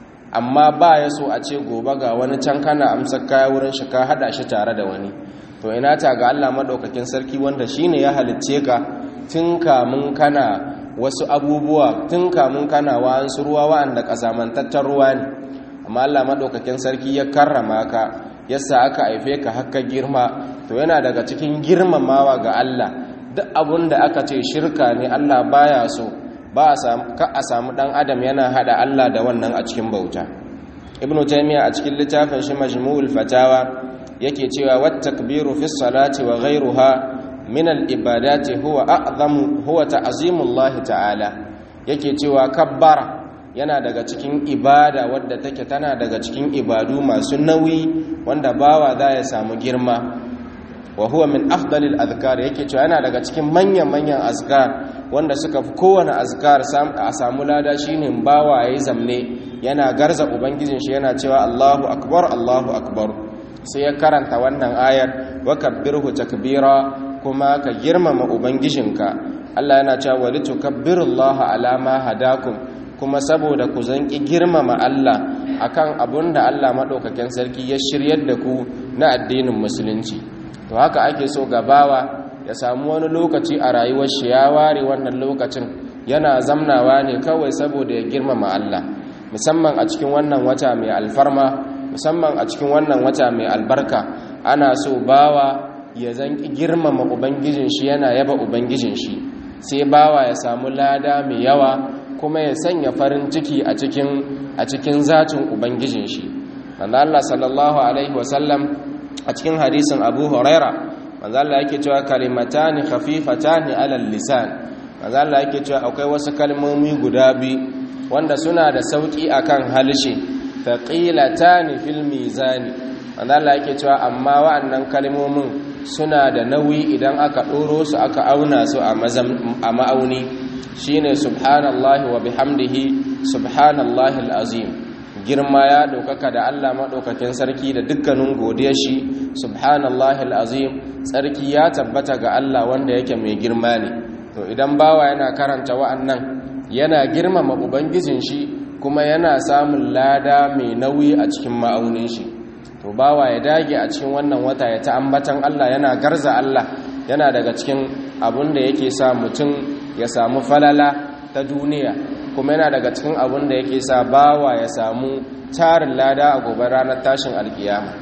amma ba ya so a ce gobe ga wani can kana amsar kaya wurin shi ka hada shi tare da wani to ina ta ga Allah madaukakin sarki wanda shine ya halicce ka tun kamun kana wasu abubuwa tun kamun kana wa'ansu ruwa wa'anda kasamantattar ruwa ne amma Allah madaukakin sarki ya karrama ka yasa aka haife ka hakka girma to yana daga cikin girmamawa ga Allah duk abun da aka ce shirka ne Allah baya so ba a samu ka a samu dan adam yana hada Allah da wannan a cikin bauta ibnu taymiya a cikin littafin shi majmu'ul fatawa yake cewa wat takbiru fi salati wa ghayruha min al ibadati huwa a'zamu huwa ta'zimullahi ta'ala yake cewa kabbara yana daga cikin ibada wadda take tana daga cikin ibadu masu nauyi wanda bawa za ya samu girma wa huwa min afdalil azkar yake cewa yana daga cikin manyan manyan azkar wanda suka fi kowane azkar a samu lada shine bawa yayi zamne yana garza ubangijin shi yana cewa Allahu akbar Allahu akbar sai ya karanta wannan ayar wa kabbirhu takbira kuma ka girmama ubangijinka Allah yana cewa walitukabbirullaha ala ma hadakum kuma saboda ku zanki girmama Allah akan abunda Allah madaukakin sarki ya shiryar da ku na addinin musulunci to haka ake so gabawa ya samu wani lokaci a rayuwar shi ya ware wannan lokacin yana zamnawa ne kawai saboda ya girmama Allah musamman a cikin wannan wata mai alfarma musamman a cikin wannan wata mai albarka ana so bawa ya zanki girmama ubangijin shi yana yaba ubangijin shi sai bawa ya samu lada mai yawa kuma ya sanya farin ciki a cikin a cikin zatin ubangijin shi manzo Allah sallallahu alaihi wasallam a cikin hadisin Abu Huraira manzo Allah yake cewa kalimatani khafifatani alal lisan manzo Allah yake cewa akwai wasu kalmomi guda biyu wanda suna da sauki akan halshe thaqilatani fil mizani manzo Allah yake cewa amma wa'annan kalmomin suna da nauyi idan aka doro su aka auna su a ma'auni shine subhanallahi wa bihamdihi subhanallahi alazim girma ya ɗaukaka da Allah maɗaukakin sarki da dukkanin godiyar shi subhanallahi al'azim tsarki ya tabbata ga Allah wanda yake mai girma ne to idan bawa yana karanta wa'annan yana girmama ubangijin shi kuma yana samun lada mai nauyi a cikin ma'aunin shi to bawa ya dage a cikin wannan wata ya ta ambatan Allah yana garza Allah yana daga cikin abun da yake sa mutum ya samu falala ta duniya kuma yana daga cikin abin da yake sa bawa ya samu tarin lada a gobe ranar tashin alkiyama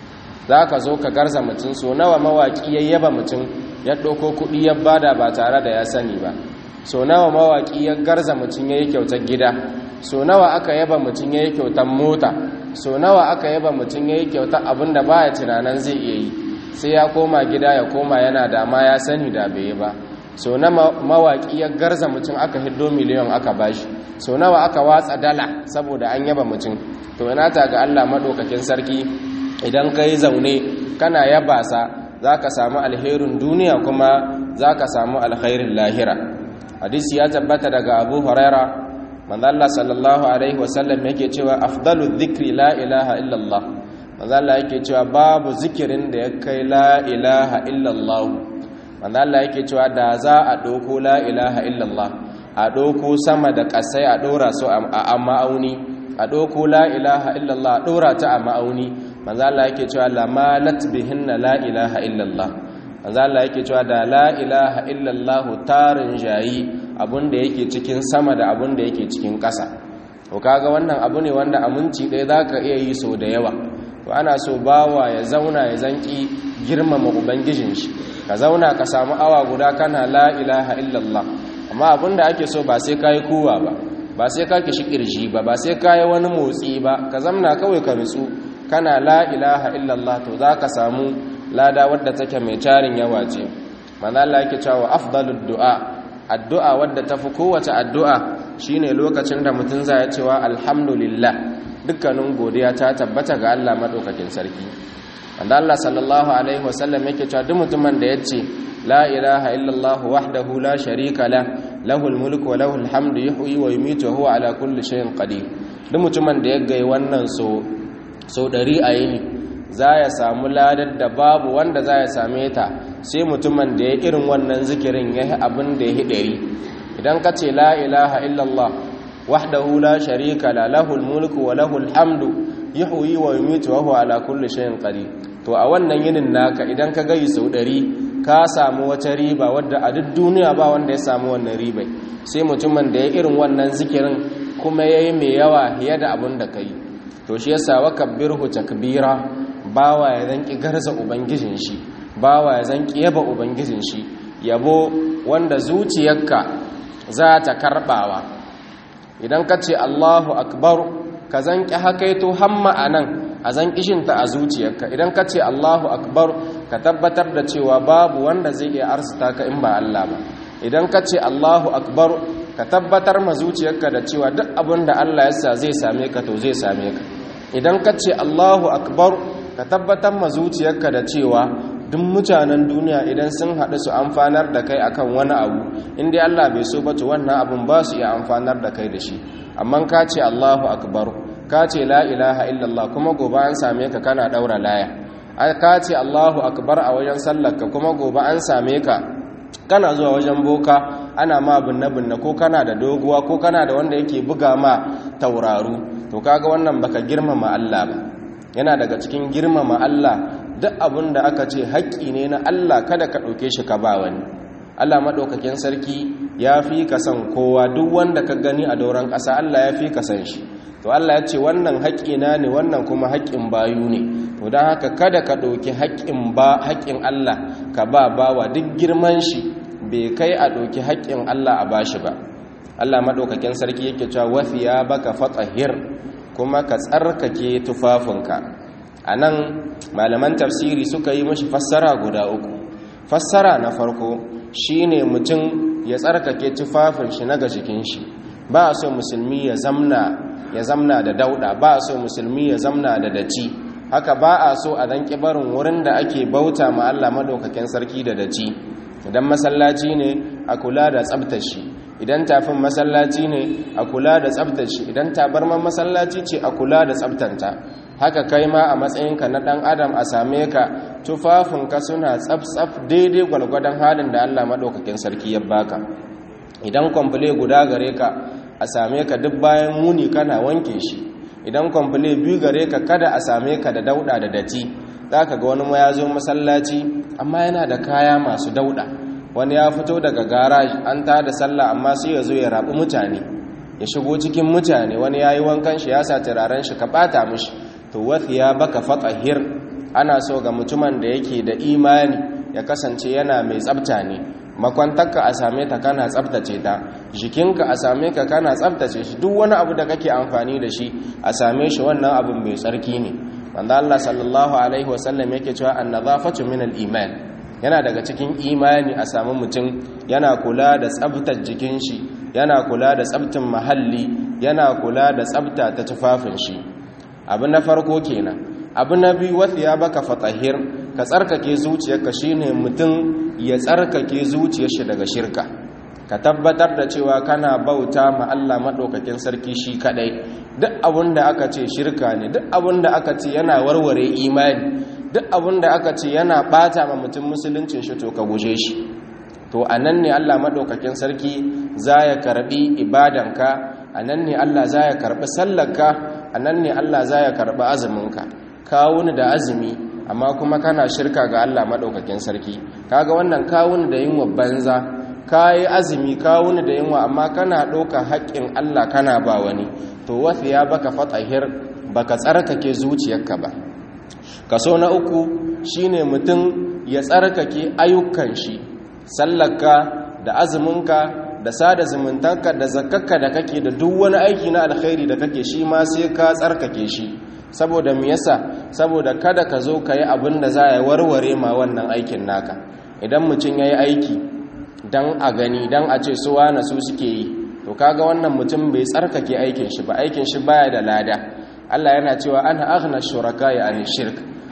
za ka zo ka garza mutum so nawa mawaƙi ya yaba mutum ya ɗauko kuɗi ya bada ba tare da ya sani ba so nawa mawaƙi ya garza mutum ya yi kyautar gida so nawa aka yaba mutum ya yi kyautar mota so nawa aka yaba mutum ya yi kyautar abin da ba ya tunanin zai iya yi sai ya koma gida ya koma yana dama ya sani da bai yi ba so na mawaƙi ya garza mutum aka hiddo miliyan aka bashi so nawa aka watsa dala saboda an yaba mutum to ina ta ga Allah madaukakin sarki idan ka yi zaune kana yaba sa za ka samu alherin duniya kuma za ka samu alherin lahira hadisi ya tabbata daga abu huraira manzalla sallallahu alaihi wasallam yake cewa afdalu dhikri la ilaha illallah manzalla yake cewa babu zikirin da ya kai la ilaha illallah wanda Allah yake cewa da za a ɗauko la ilaha illallah a ɗauko sama da ƙasai a ɗora su a ma'auni a ɗauko la ilaha illallah a ɗora ta a ma'auni manzo Allah yake cewa la malat bihinna la ilaha illallah manzo Allah yake cewa da la ilaha illallah tarin jayi abun da yake cikin sama da abun da yake cikin ƙasa to kaga wannan abu ne wanda aminci ɗaya zaka iya yi so da yawa to ana so bawa ya zauna ya zanki girmama ubangijin shi ka zauna ka samu awa guda kana la ilaha illallah amma abinda ake so ba sai kayi kuwa ba ba sai ka kishi kirji ba ba sai kayi wani motsi ba ka zamna kawai ka nutsu kana la ilaha illallah to za ka samu lada wadda take mai tarin yawa ce manzo Allah yake cewa afdalud du'a addu'a wadda tafi kowace addu'a shine lokacin da mutum zai cewa alhamdulillah dukkanin godiya ta tabbata ga Allah madaukakin sarki wanda Allah sallallahu alaihi wasallam yake cewa duk mutumin da yace la ilaha illallah wahdahu la sharika la lahul mulku wa lahul hamdu yuhyi wa yumiitu wa huwa ala kulli shay'in qadir duk mutumin da ya gai wannan so so dari a yini za ya samu ladar da babu wanda za ya same ta sai mutumin da ya irin wannan zikirin ya yi abin da ya yi ɗari idan ka ce la ilaha illallah wahdahu la sharika la lahul mulku wa lahul hamdu yuhyi wa yumiitu wa huwa ala kulli shay'in qadir to a wannan yinin naka idan ka gayi sau ɗari ka samu wata riba wadda a duk duniya ba wanda ya samu wannan ribai sai mutumin da ya irin wannan zikirin kuma yayi mai yawa fiye da abin da kai to shi yasa wa kabbirhu takbira bawa ya zanki garza ubangijin shi bawa ya zanki yaba ubangijin shi yabo wanda zuciyarka za ta karbawa idan ka ce Allahu akbar ka zanki hakaito hamma anan a zanki shinta a zuciyarka idan ka ce Allahu akbar ka tabbatar da cewa babu wanda zai iya arzuta ka in ba Allah ba idan ka ce Allahu akbar ka tabbatar ma zuciyarka da cewa duk abin da Allah ya sa zai same ka to zai same ka idan ka ce Allahu akbar ka tabbatar ma zuciyarka da cewa duk mutanen duniya idan sun haɗu su amfanar da kai akan wani abu inda Allah bai so ba to wannan abun ba su iya amfanar da kai da shi amma ka ce Allahu akbar ka ce la ilaha illallah kuma gobe an same ka kana daura laya ka ce Allahu akbar a wajen sallarka kuma gobe an same ka kana zuwa wajen boka ana ma binne-binne ko kana da doguwa ko kana da wanda yake buga ma tauraru to kaga wannan baka girmama Allah ba yana daga cikin girmama Allah duk abin da aka ce haƙƙi ne na Allah kada ka ɗauke shi ka ba wani Allah maɗaukakin sarki ya fi ka san kowa duk wanda ka gani a doron ƙasa Allah ya fi ka san shi to Allah ya ce wannan haƙƙina ne wannan kuma haƙƙin bayu ne to don haka kada ka ɗauki haƙƙin ba haƙƙin Allah ka ba bawa duk girman shi bai kai a ɗauki haƙƙin Allah a bashi ba Allah maɗaukakin sarki yake cewa wafiya baka fatahir kuma ka tsarkake tufafinka a nan malaman tafsiri suka yi mashi fassara guda uku fassara na farko shine mutum ya tsarkake tufafin shi na jikin shi ba a so musulmi ya zamna ya zamna da dauda ba a so musulmi ya zamna da daci haka ba a so a dan barin wurin da ake bauta ma Allah madaukakin sarki da daci idan masallaci ne a kula da tsabtar shi idan tafin masallaci ne a kula da tsabtar shi idan tabarman masallaci ce a kula da tsabtanta haka kai ma a matsayinka na dan adam a same ka tufafinka suna tsaf-tsaf daidai gwalgwadon halin da Allah madaukakin sarki ya baka idan kwamfule guda gare ka a same ka duk bayan muni kana wanke shi idan kwamfule biyu gare ka kada a same ka da dauda da dati za ka ga wani ma ya zo masallaci amma yana da kaya masu dauda wani ya fito daga garaj an ta da sallah amma sai ya zo ya rabu mutane ya shigo cikin mutane wani ya yi wankan shi ya sa turaren shi ka bata mishi to wasu ya baka fatahir ana so ga mutumin da yake da imani ya kasance yana mai tsabta ne makwantarka a same ta kana tsabtace ta jikinka a same ka kana tsabtace shi duk wani abu da kake amfani da shi a same shi wannan abin mai tsarki ne wanda Allah sallallahu alaihi wasallam yake cewa annazafatu min al-iman yana daga cikin imani a samu mutum yana kula da tsabtar jikin shi yana kula da tsabtin mahalli yana kula da tsabta ta tufafin shi abu na farko kenan abu na biyu wasu ya baka fatahir ka tsarkake zuciyarka shine mutum ya tsarkake zuciyar shi daga shirka ka tabbatar da cewa kana bauta ma Allah madaukakin sarki shi kadai duk abin da aka ce shirka ne duk abin da aka ce yana warware imani duk abin da aka ce yana bata ma mutum musuluncin shi to ka guje shi to anan ne Allah madaukakin sarki za ya karbi ibadanka anan ne Allah za ya karbi sallarka anan ne Allah za ya karbi azuminka kawuni da azumi amma kuma kana shirka ga Allah madaukakin sarki kaga wannan kawuni da yinwa banza kayi azumi kawuni da yinwa amma kana ɗauka haƙƙin Allah kana ba wani to wasu ya baka fatahir baka tsarkake zuciyarka ba kaso na uku shine mutum ya tsarkake ayyukan shi sallarka da azuminka da sada zumuntanka da zakkarka da kake da duk wani aiki na alkhairi da kake shi ma sai ka tsarkake shi saboda me yasa saboda kada ka zo ka yi abin da za ya warware ma wannan aikin naka idan mutum ya yi aiki don a gani don a ce su wane su suke yi to kaga wannan mutum bai tsarkake aikin shi ba aikin shi baya da lada Allah yana cewa ana aghna shuraka ya ani shirk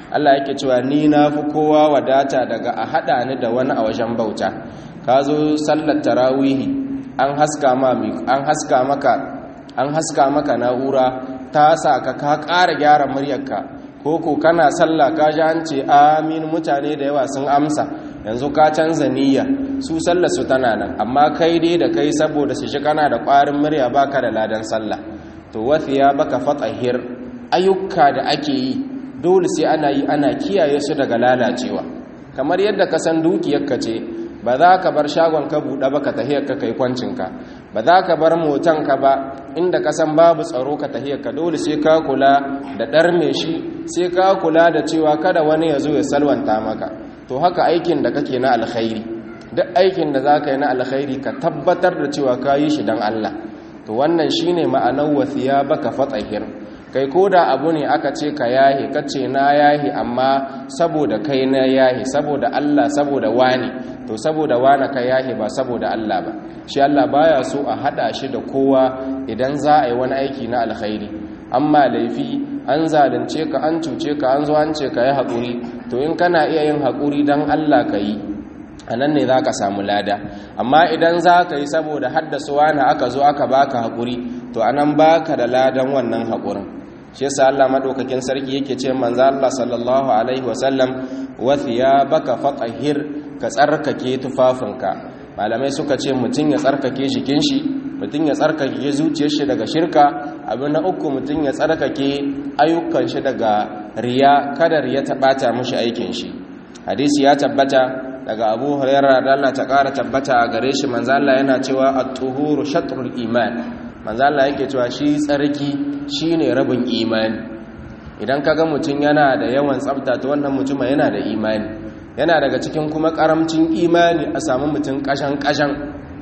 Allah yake cewa ni na fi kowa wadata daga a haɗa ni da wani a wajen bauta ka zo sallar tarawihi an haska ma an haska maka an haska maka na'ura ta sa ka ka ƙara gyara muryarka ko ko kana sallah ka ji an ce amin mutane da yawa sun amsa yanzu ka canza niyya su sallar su tana nan amma kai dai da kai saboda su shi kana da ƙwarin murya baka da ladan sallah to wathiya baka fatahir ayyuka da ake yi dole sai ana yi ana kiyaye su daga lalacewa kamar yadda ka san dukiyarka ce ba za ka bar shagon ka buɗe ba ka tahiyar ka kai kwancinka ba za ka bar motan ka ba inda ka san babu tsaro ka tahiyar ka dole sai ka kula da ɗarme shi sai ka kula da cewa kada wani ya zo ya salwanta maka to haka aikin da kake na alkhairi duk aikin da za ka yi na alkhairi ka tabbatar da cewa ka yi shi don Allah to wannan shine ma'anar wasiya baka fatahir kai ko da abu ne aka ce ka yahi kace na yahi amma saboda kai na yahi saboda Allah saboda wani to saboda wani ka yahi ba saboda Allah ba shi Allah baya so a hada shi da kowa idan za a yi wani aiki na alkhairi amma laifi an zalunce ka an cuce ka an zo an ce ka yi haƙuri to in kana iya yin haƙuri don Allah ka yi a nan ne za ka samu lada amma idan za ka yi saboda haddasa wani aka zo aka baka haƙuri to anan baka da ladan wannan haƙurin shi yasa Allah madaukakin sarki yake ce manzo Allah sallallahu alaihi wasallam wa thiyabaka fatahhir ka tsarkake tufafinka malamai suka ce mutun ya tsarkake jikin shi mutun ya tsarkake zuciyar shi daga shirka abu na uku mutun ya tsarkake ayyukan shi daga riya kada riya ta bata mishi aikin shi hadisi ya tabbata daga Abu Hurairah da Allah ta kara tabbata a gare shi manzo Allah yana cewa at-tuhuru shatrul iman manzo Allah yake cewa shi tsarki shine rabin imani idan kaga mutum yana da yawan tsafta to wannan mutum yana da imani yana daga cikin kuma karamcin imani a samu mutum kashan kashan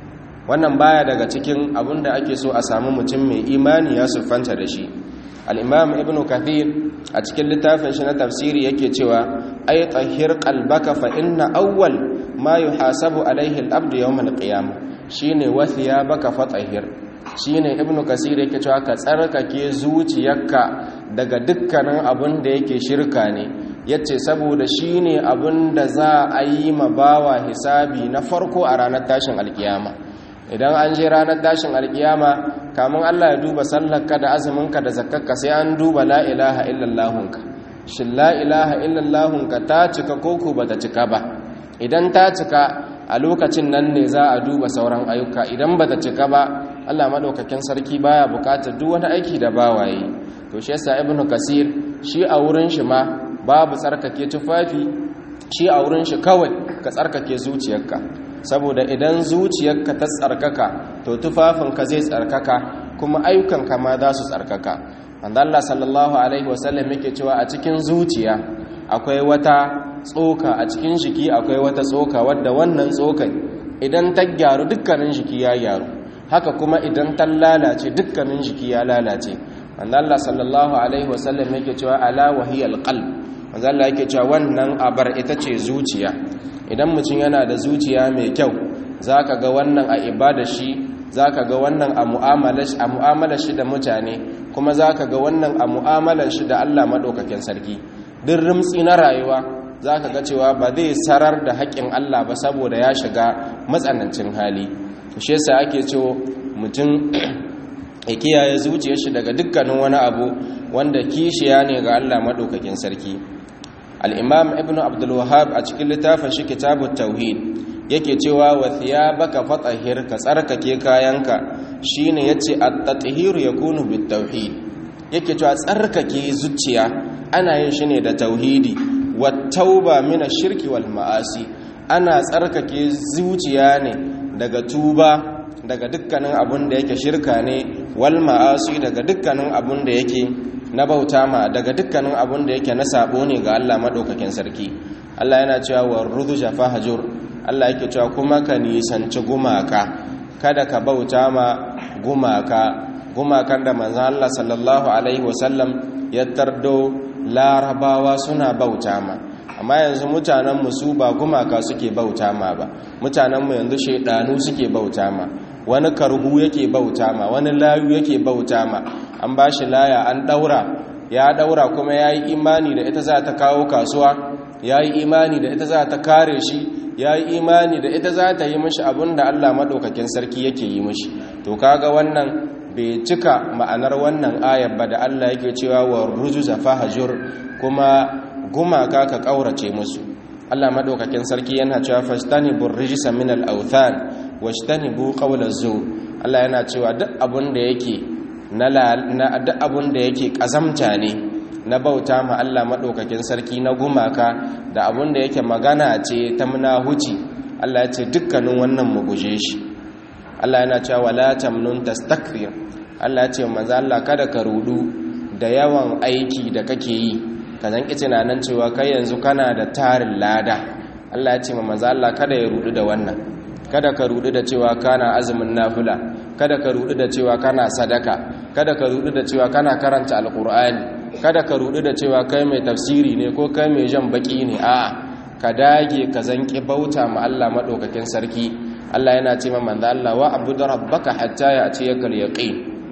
wannan baya daga cikin abinda ake so a samu mutum mai imani ya siffanta da shi al-imam ibnu kathir a cikin littafin shi na tafsiri yake cewa ay tahhir qalbaka fa inna awwal ma yuhasabu alaihi al-abd yawm al-qiyamah shine wathiya baka fatahir shine ibnu kasir yake cewa ka tsarkake zuciyarka daga dukkanin abin da yake shirka ne yace saboda shine abin da za a yi ma bawa hisabi na farko a ranar tashin alkiyama idan an je ranar tashin alkiyama kamun Allah ya duba sallarka da azuminka da zakkarka sai an duba la ilaha illallahunka shin la ilaha illallahunka ta cika koko bata cika ba idan ta cika a lokacin nan ne za a duba sauran ayyuka idan bata cika ba Allah madaukakin sarki baya bukatar duk wani aiki da bawaye to shi yasa ibnu kasir shi a wurin shi ma babu tsarkake tufafi shi a wurin shi kawai ka tsarkake zuciyarka saboda idan zuciyarka ta tsarkaka to tufafinka zai tsarkaka kuma ayyukanka ma za su tsarkaka wanda Allah sallallahu alaihi wasallam yake cewa a cikin zuciya akwai wata tsoka a cikin jiki akwai wata tsoka wadda wannan tsokan idan ta gyaru dukkanin jiki ya gyaru haka kuma idan ta lalace dukkanin jiki ya lalace wanda Allah sallallahu alaihi wasallam yake cewa ala wahiyal qalb wanda Allah yake cewa wannan abar ita ce zuciya idan mutum yana da zuciya mai kyau zaka ga wannan a ibada shi zaka ga wannan a mu'amalar shi da mutane kuma zaka ga wannan a mu'amalar shi da Allah madaukakin sarki duk rimtsi na rayuwa za ka ga cewa ba zai sarar da haƙƙin Allah ba saboda ya shiga matsanancin hali shi yasa ake cewa mutum ya kiyaye zuciyar shi daga dukkanin wani abu wanda kishiya ne ga Allah maɗaukakin sarki al-imam ibnu abdul wahhab a cikin littafin shi kitabut tauhid yake cewa wa thiyabaka fatahhir ka tsarkake kayanka shine yace at-tatheeru yakunu bit-tauhid yake cewa tsarkake zuciya ana yin shi ne da tauhidi wattauba mina shirki wal ma'asi ana tsarkake zuciya ne daga tuba daga dukkanin abun da yake shirka ne wal ma'asi daga dukkanin abun da yake na bauta ma daga dukkanin abun da yake na sabo ne ga Allah madaukakin sarki Allah yana cewa warudhu jafahajur Allah yake cewa kuma ka nisanci gumaka kada ka bauta ma gumaka gumakan da manzon Allah sallallahu alaihi wasallam ya tardo larabawa suna bauta ma amma yanzu mutanenmu su ba gumaka suke bauta ma ba mutanenmu yanzu shaidanu suke bauta ma wani karhu yake bauta ma wani layu yake bauta ma an ba shi laya an daura ya daura kuma yayi imani da ita za ta kawo kasuwa yayi imani da ita za ta kare shi yayi imani da ita za ta yi mishi abinda Allah madaukakin sarki yake yi mishi to kaga wannan bai cika ma'anar wannan ayar ba da Allah yake cewa wa rujuza fahjur kuma gumaka ka kaurace musu Allah madaukakin sarki yana cewa fastanibur rijsa min al-awthan washtanibu qawla zur Allah yana cewa duk abun da yake na duk abun da yake kazamta ne na bauta ma Allah madaukakin sarki na gumaka da abun da yake magana ce ta munahuci Allah ya ce dukkanin wannan mu guje shi Allah yana cewa wala tamnun tastakbir Allah ya ce manzo Allah kada ka rudu da yawan aiki da kake yi ka zanki tunanin cewa kai yanzu kana da tarin lada Allah ya ce ma manzo Allah kada ya rudu da wannan kada ka rudu da cewa kana azumin nafila kada ka rudu da cewa kana sadaka kada ka rudu da cewa kana karanta alqur'ani kada ka rudu da cewa kai mai tafsiri ne ko kai mai jan baki ne a'a ka dage ka zanki bauta ma Allah madaukakin sarki Allah yana ce ma manzo Allah wa abudu rabbaka hatta ya'tiyakal yaqin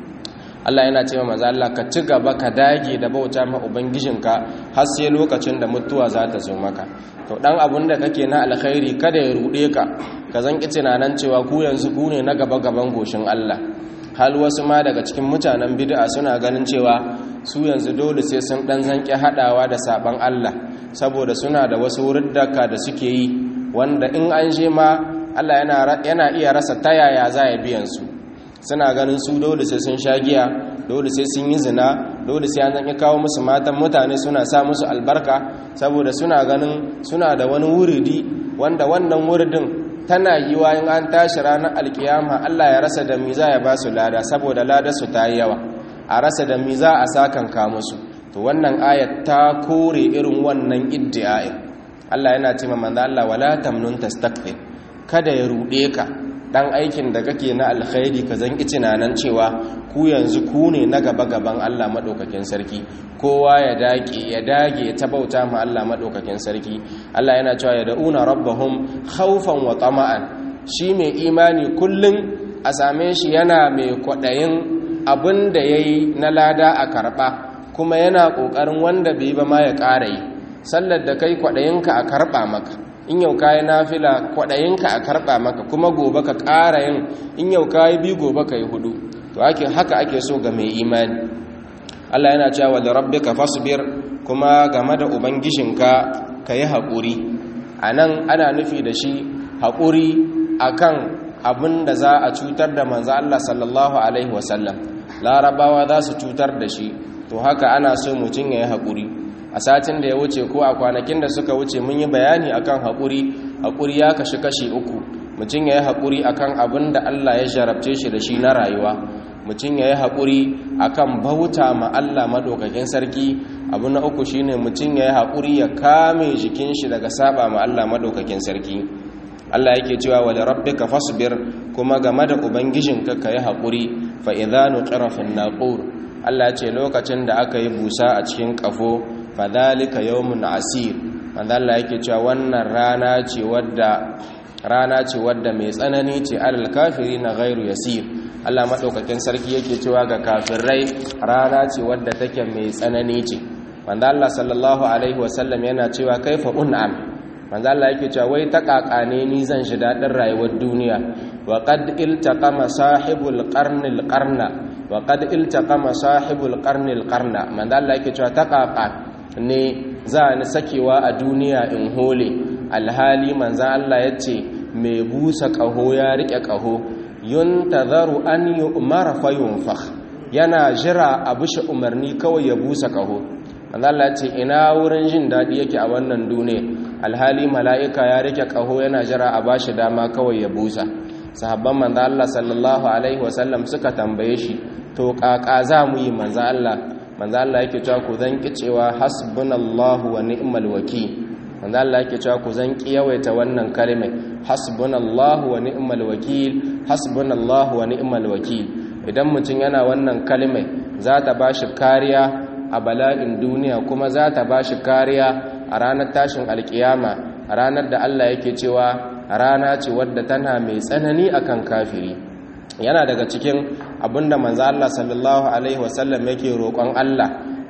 Allah yana ce ma manzo Allah ka ci gaba ka dage da bauta ma ubangijinka har sai lokacin da mutuwa za ta zo maka to dan abun da kake na alkhairi kada ya rude ka ka zanki tunanan cewa ku yanzu ku ne na gaba gaban goshin Allah hal wasu ma daga cikin mutanen bid'a suna ganin cewa su yanzu dole sai sun dan zanki hadawa da saban Allah saboda suna da wasu wurdaka da suke yi wanda in an je ma Allah yana yana iya rasa tayaya za ya biyan su suna ganin su dole sai sun sha giya dole sai sun yi zina dole sai an zan kawo musu matan mutane suna sa musu albarka saboda suna ganin suna da wani wuridi wanda wannan wuridin tana yi wa in an tashi ranar alkiyama Allah ya rasa da miza ya ba su lada saboda lada su ta yi yawa a rasa da miza a sakan ka musu to wannan ayat ta kore irin wannan iddi'a'in Allah yana ce ma manzo Allah wala tamnun tastakbir kada ya rude ka dan aikin da kake na alkhairi ka zanki tunanan cewa ku yanzu ku ne na gaba gaban Allah madaukakin sarki kowa ya dage ya dage ta bauta ma Allah madaukakin sarki Allah yana cewa ya da'una rabbahum khawfan wa tama'an shi mai imani kullun a same shi yana mai kwadayin abin da yayi na lada a karba kuma yana kokarin wanda bai ba ma ya ƙara yi sallar da kai kwadayinka a karba maka in yau kayi nafila kwaɗayinka a karɓa maka kuma gobe ka ƙara yin in yau kayi bi gobe ka yi hudu to ake haka ake so ga mai imani Allah yana cewa da rabbika fasbir kuma game da ubangijinka ka yi haƙuri a nan ana nufi da shi haƙuri akan abin da za a cutar da manzo Allah sallallahu alaihi wasallam larabawa za su cutar da shi to haka ana so mutum ya yi haƙuri a satin da ya wuce ko a kwanakin da suka wuce mun yi bayani akan haƙuri haƙuri ya kashi kashi uku mutum ya yi haƙuri akan abin da Allah ya jarabce shi da shi na rayuwa mutum ya yi haƙuri akan bauta ma Allah maɗaukakin sarki abu na uku shine mutum ya yi haƙuri ya kame jikin shi daga saba ma Allah maɗaukakin sarki Allah yake cewa wa rabbika fasbir kuma game da ubangijinka ka yi haƙuri fa idza nuqira fin naqur Allah ce lokacin da aka yi busa a cikin kafo fadhalika yawmun asir manzo Allah yake cewa wannan rana ce wadda rana ce wadda mai tsanani ce alal kafirina ghairu yasir Allah madaukakin sarki yake cewa ga kafirai rana ce wadda take mai tsanani ce manzo Allah sallallahu alaihi wasallam yana cewa kaifa un'am manzo Allah yake cewa wai ta kakane ni zan shi dadin rayuwar duniya wa qad iltaqama sahibul qarnil qarna wa qad iltaqama sahibul qarnil qarna manzo Allah yake cewa ta kaka ne za ni sakewa a duniya in hole alhali manzan Allah ya ce mai busa ƙaho ya riƙe ƙaho yun tazaru an yi umara fayun fah yana jira a bushe umarni kawai ya busa ƙaho manzan Allah ya ce ina wurin jin daɗi yake a wannan duniya alhali mala'ika ya riƙe ƙaho yana jira a bashi dama kawai ya busa sahabban manzan Allah sallallahu alaihi wasallam suka tambaye shi to ƙaƙa za mu yi manzan Allah manzo Allah yake cewa ku zan ki cewa hasbunallahu wa ni'mal wakil manzo Allah yake cewa ku zan ki yawaita wannan kalmar hasbunallahu wa ni'mal wakil hasbunallahu wa ni'mal wakil idan mutum yana wannan kalmar za ta bashi kariya a bala'in duniya kuma za ta bashi kariya a ranar tashin alkiyama a ranar da Allah yake cewa rana ce wadda tana mai tsanani akan kafiri yana daga cikin abinda manzo Allah sallallahu alaihi wasallam yake roƙon Allah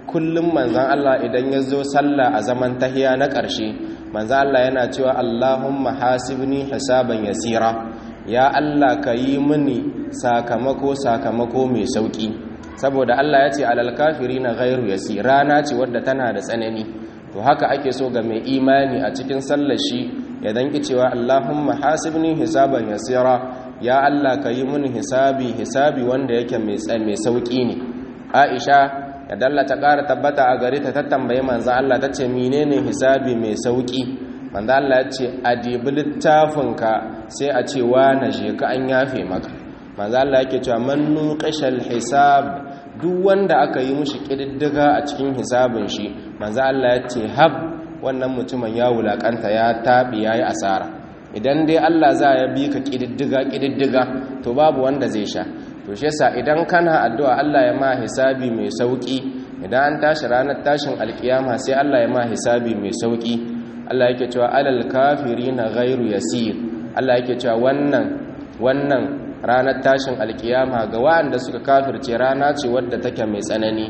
kullum manzan Allah idan ya zo sallah a zaman tahiya na ƙarshe manzan Allah yana cewa Allahumma hasibni hisaban yasira ya Allah ka yi mini sakamako sakamako mai sauki saboda Allah ya ce alal kafirina ghairu yasir rana ce wadda tana da tsanani to haka ake so ga mai imani a cikin sallar shi ya danki cewa Allahumma hasibni hisaban yasira ya Allah ka yi mini hisabi hisabi wanda yake mai mai sauki ne Aisha ya dalla ta ƙara tabbata a gare ta ta tambaye manzo Allah ta ce menene hisabi mai sauki manzo Allah ya ce adibi littafinka sai a ce wa na je ka an yafe maka manzo Allah yake cewa man nuqashal hisab duk wanda aka yi mushi kididdiga a cikin hisabin shi manzo Allah ya ce hab wannan mutumin ya wulakanta ya tabi yayi asara idan dai Allah za ya bi ka kididdiga kididdiga to babu wanda zai sha to shi yasa idan kana addu'a Allah ya ma hisabi mai sauki idan an tashi ranar tashin alkiyama sai Allah ya ma hisabi mai sauki Allah yake cewa alal kafirina ghairu yasir Allah yake cewa wannan wannan ranar tashin alkiyama ga waɗanda suka kafirce rana ce wadda take mai tsanani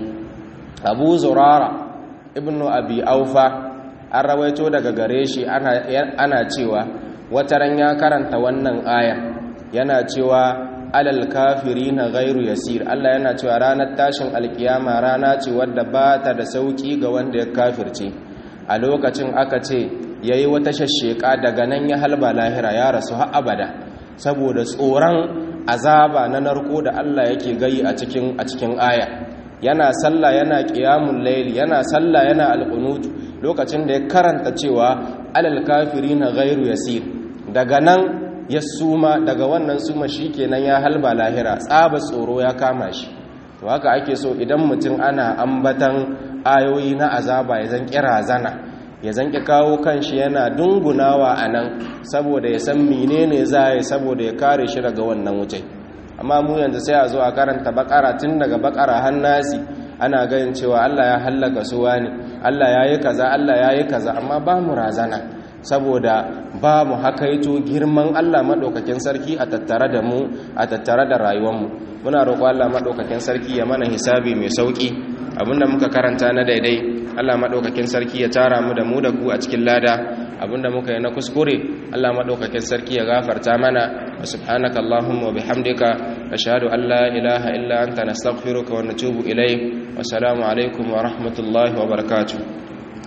Abu Zurara ibnu Abi Aufa an rawaito daga gare shi ana ana cewa wataran ya karanta wannan aya yana cewa alal kafirina ghairu yasir Allah yana cewa ranar tashin alkiyama rana ce wadda ba ta da sauki ga wanda ya kafirce a lokacin aka ce yayi wata shashsheka daga nan ya halba lahira ya rasu har abada saboda tsoron azaba na narko da Allah yake gayi a cikin a cikin aya yana sallah yana qiyamul layl yana sallah yana alqunut lokacin da ya karanta cewa alal kafirina ghairu yasir daga nan ya suma daga wannan suma shikenan ya halba lahira tsaba tsoro ya kama shi to haka ake so idan mutum ana ambatan ayoyi na azaba ya zan kira zana ya zanki kawo kanshi yana dungunawa a nan saboda ya san menene za ya saboda ya kare shi daga wannan wuce amma mu yanzu sai a zo a karanta bakara tun daga bakara hannasi ana ganin cewa Allah ya hallaka su wani Allah ya yi kaza Allah ya yi kaza amma ba mu razana saboda ba mu hakaito girman Allah maɗaukakin sarki a tattare da mu a tattare da rayuwarmu muna roƙo Allah maɗaukakin sarki ya mana hisabi mai sauƙi abinda muka karanta na daidai Allah maɗaukakin sarki ya tara mu da mu da ku a cikin lada abinda muka yi na kuskure Allah maɗaukakin sarki ya gafarta mana wa subhanaka Allahumma wa bihamdika ashhadu an la ilaha illa anta nastaghfiruka wa natubu ilayk wa assalamu alaikum wa rahmatullahi wa barakatuh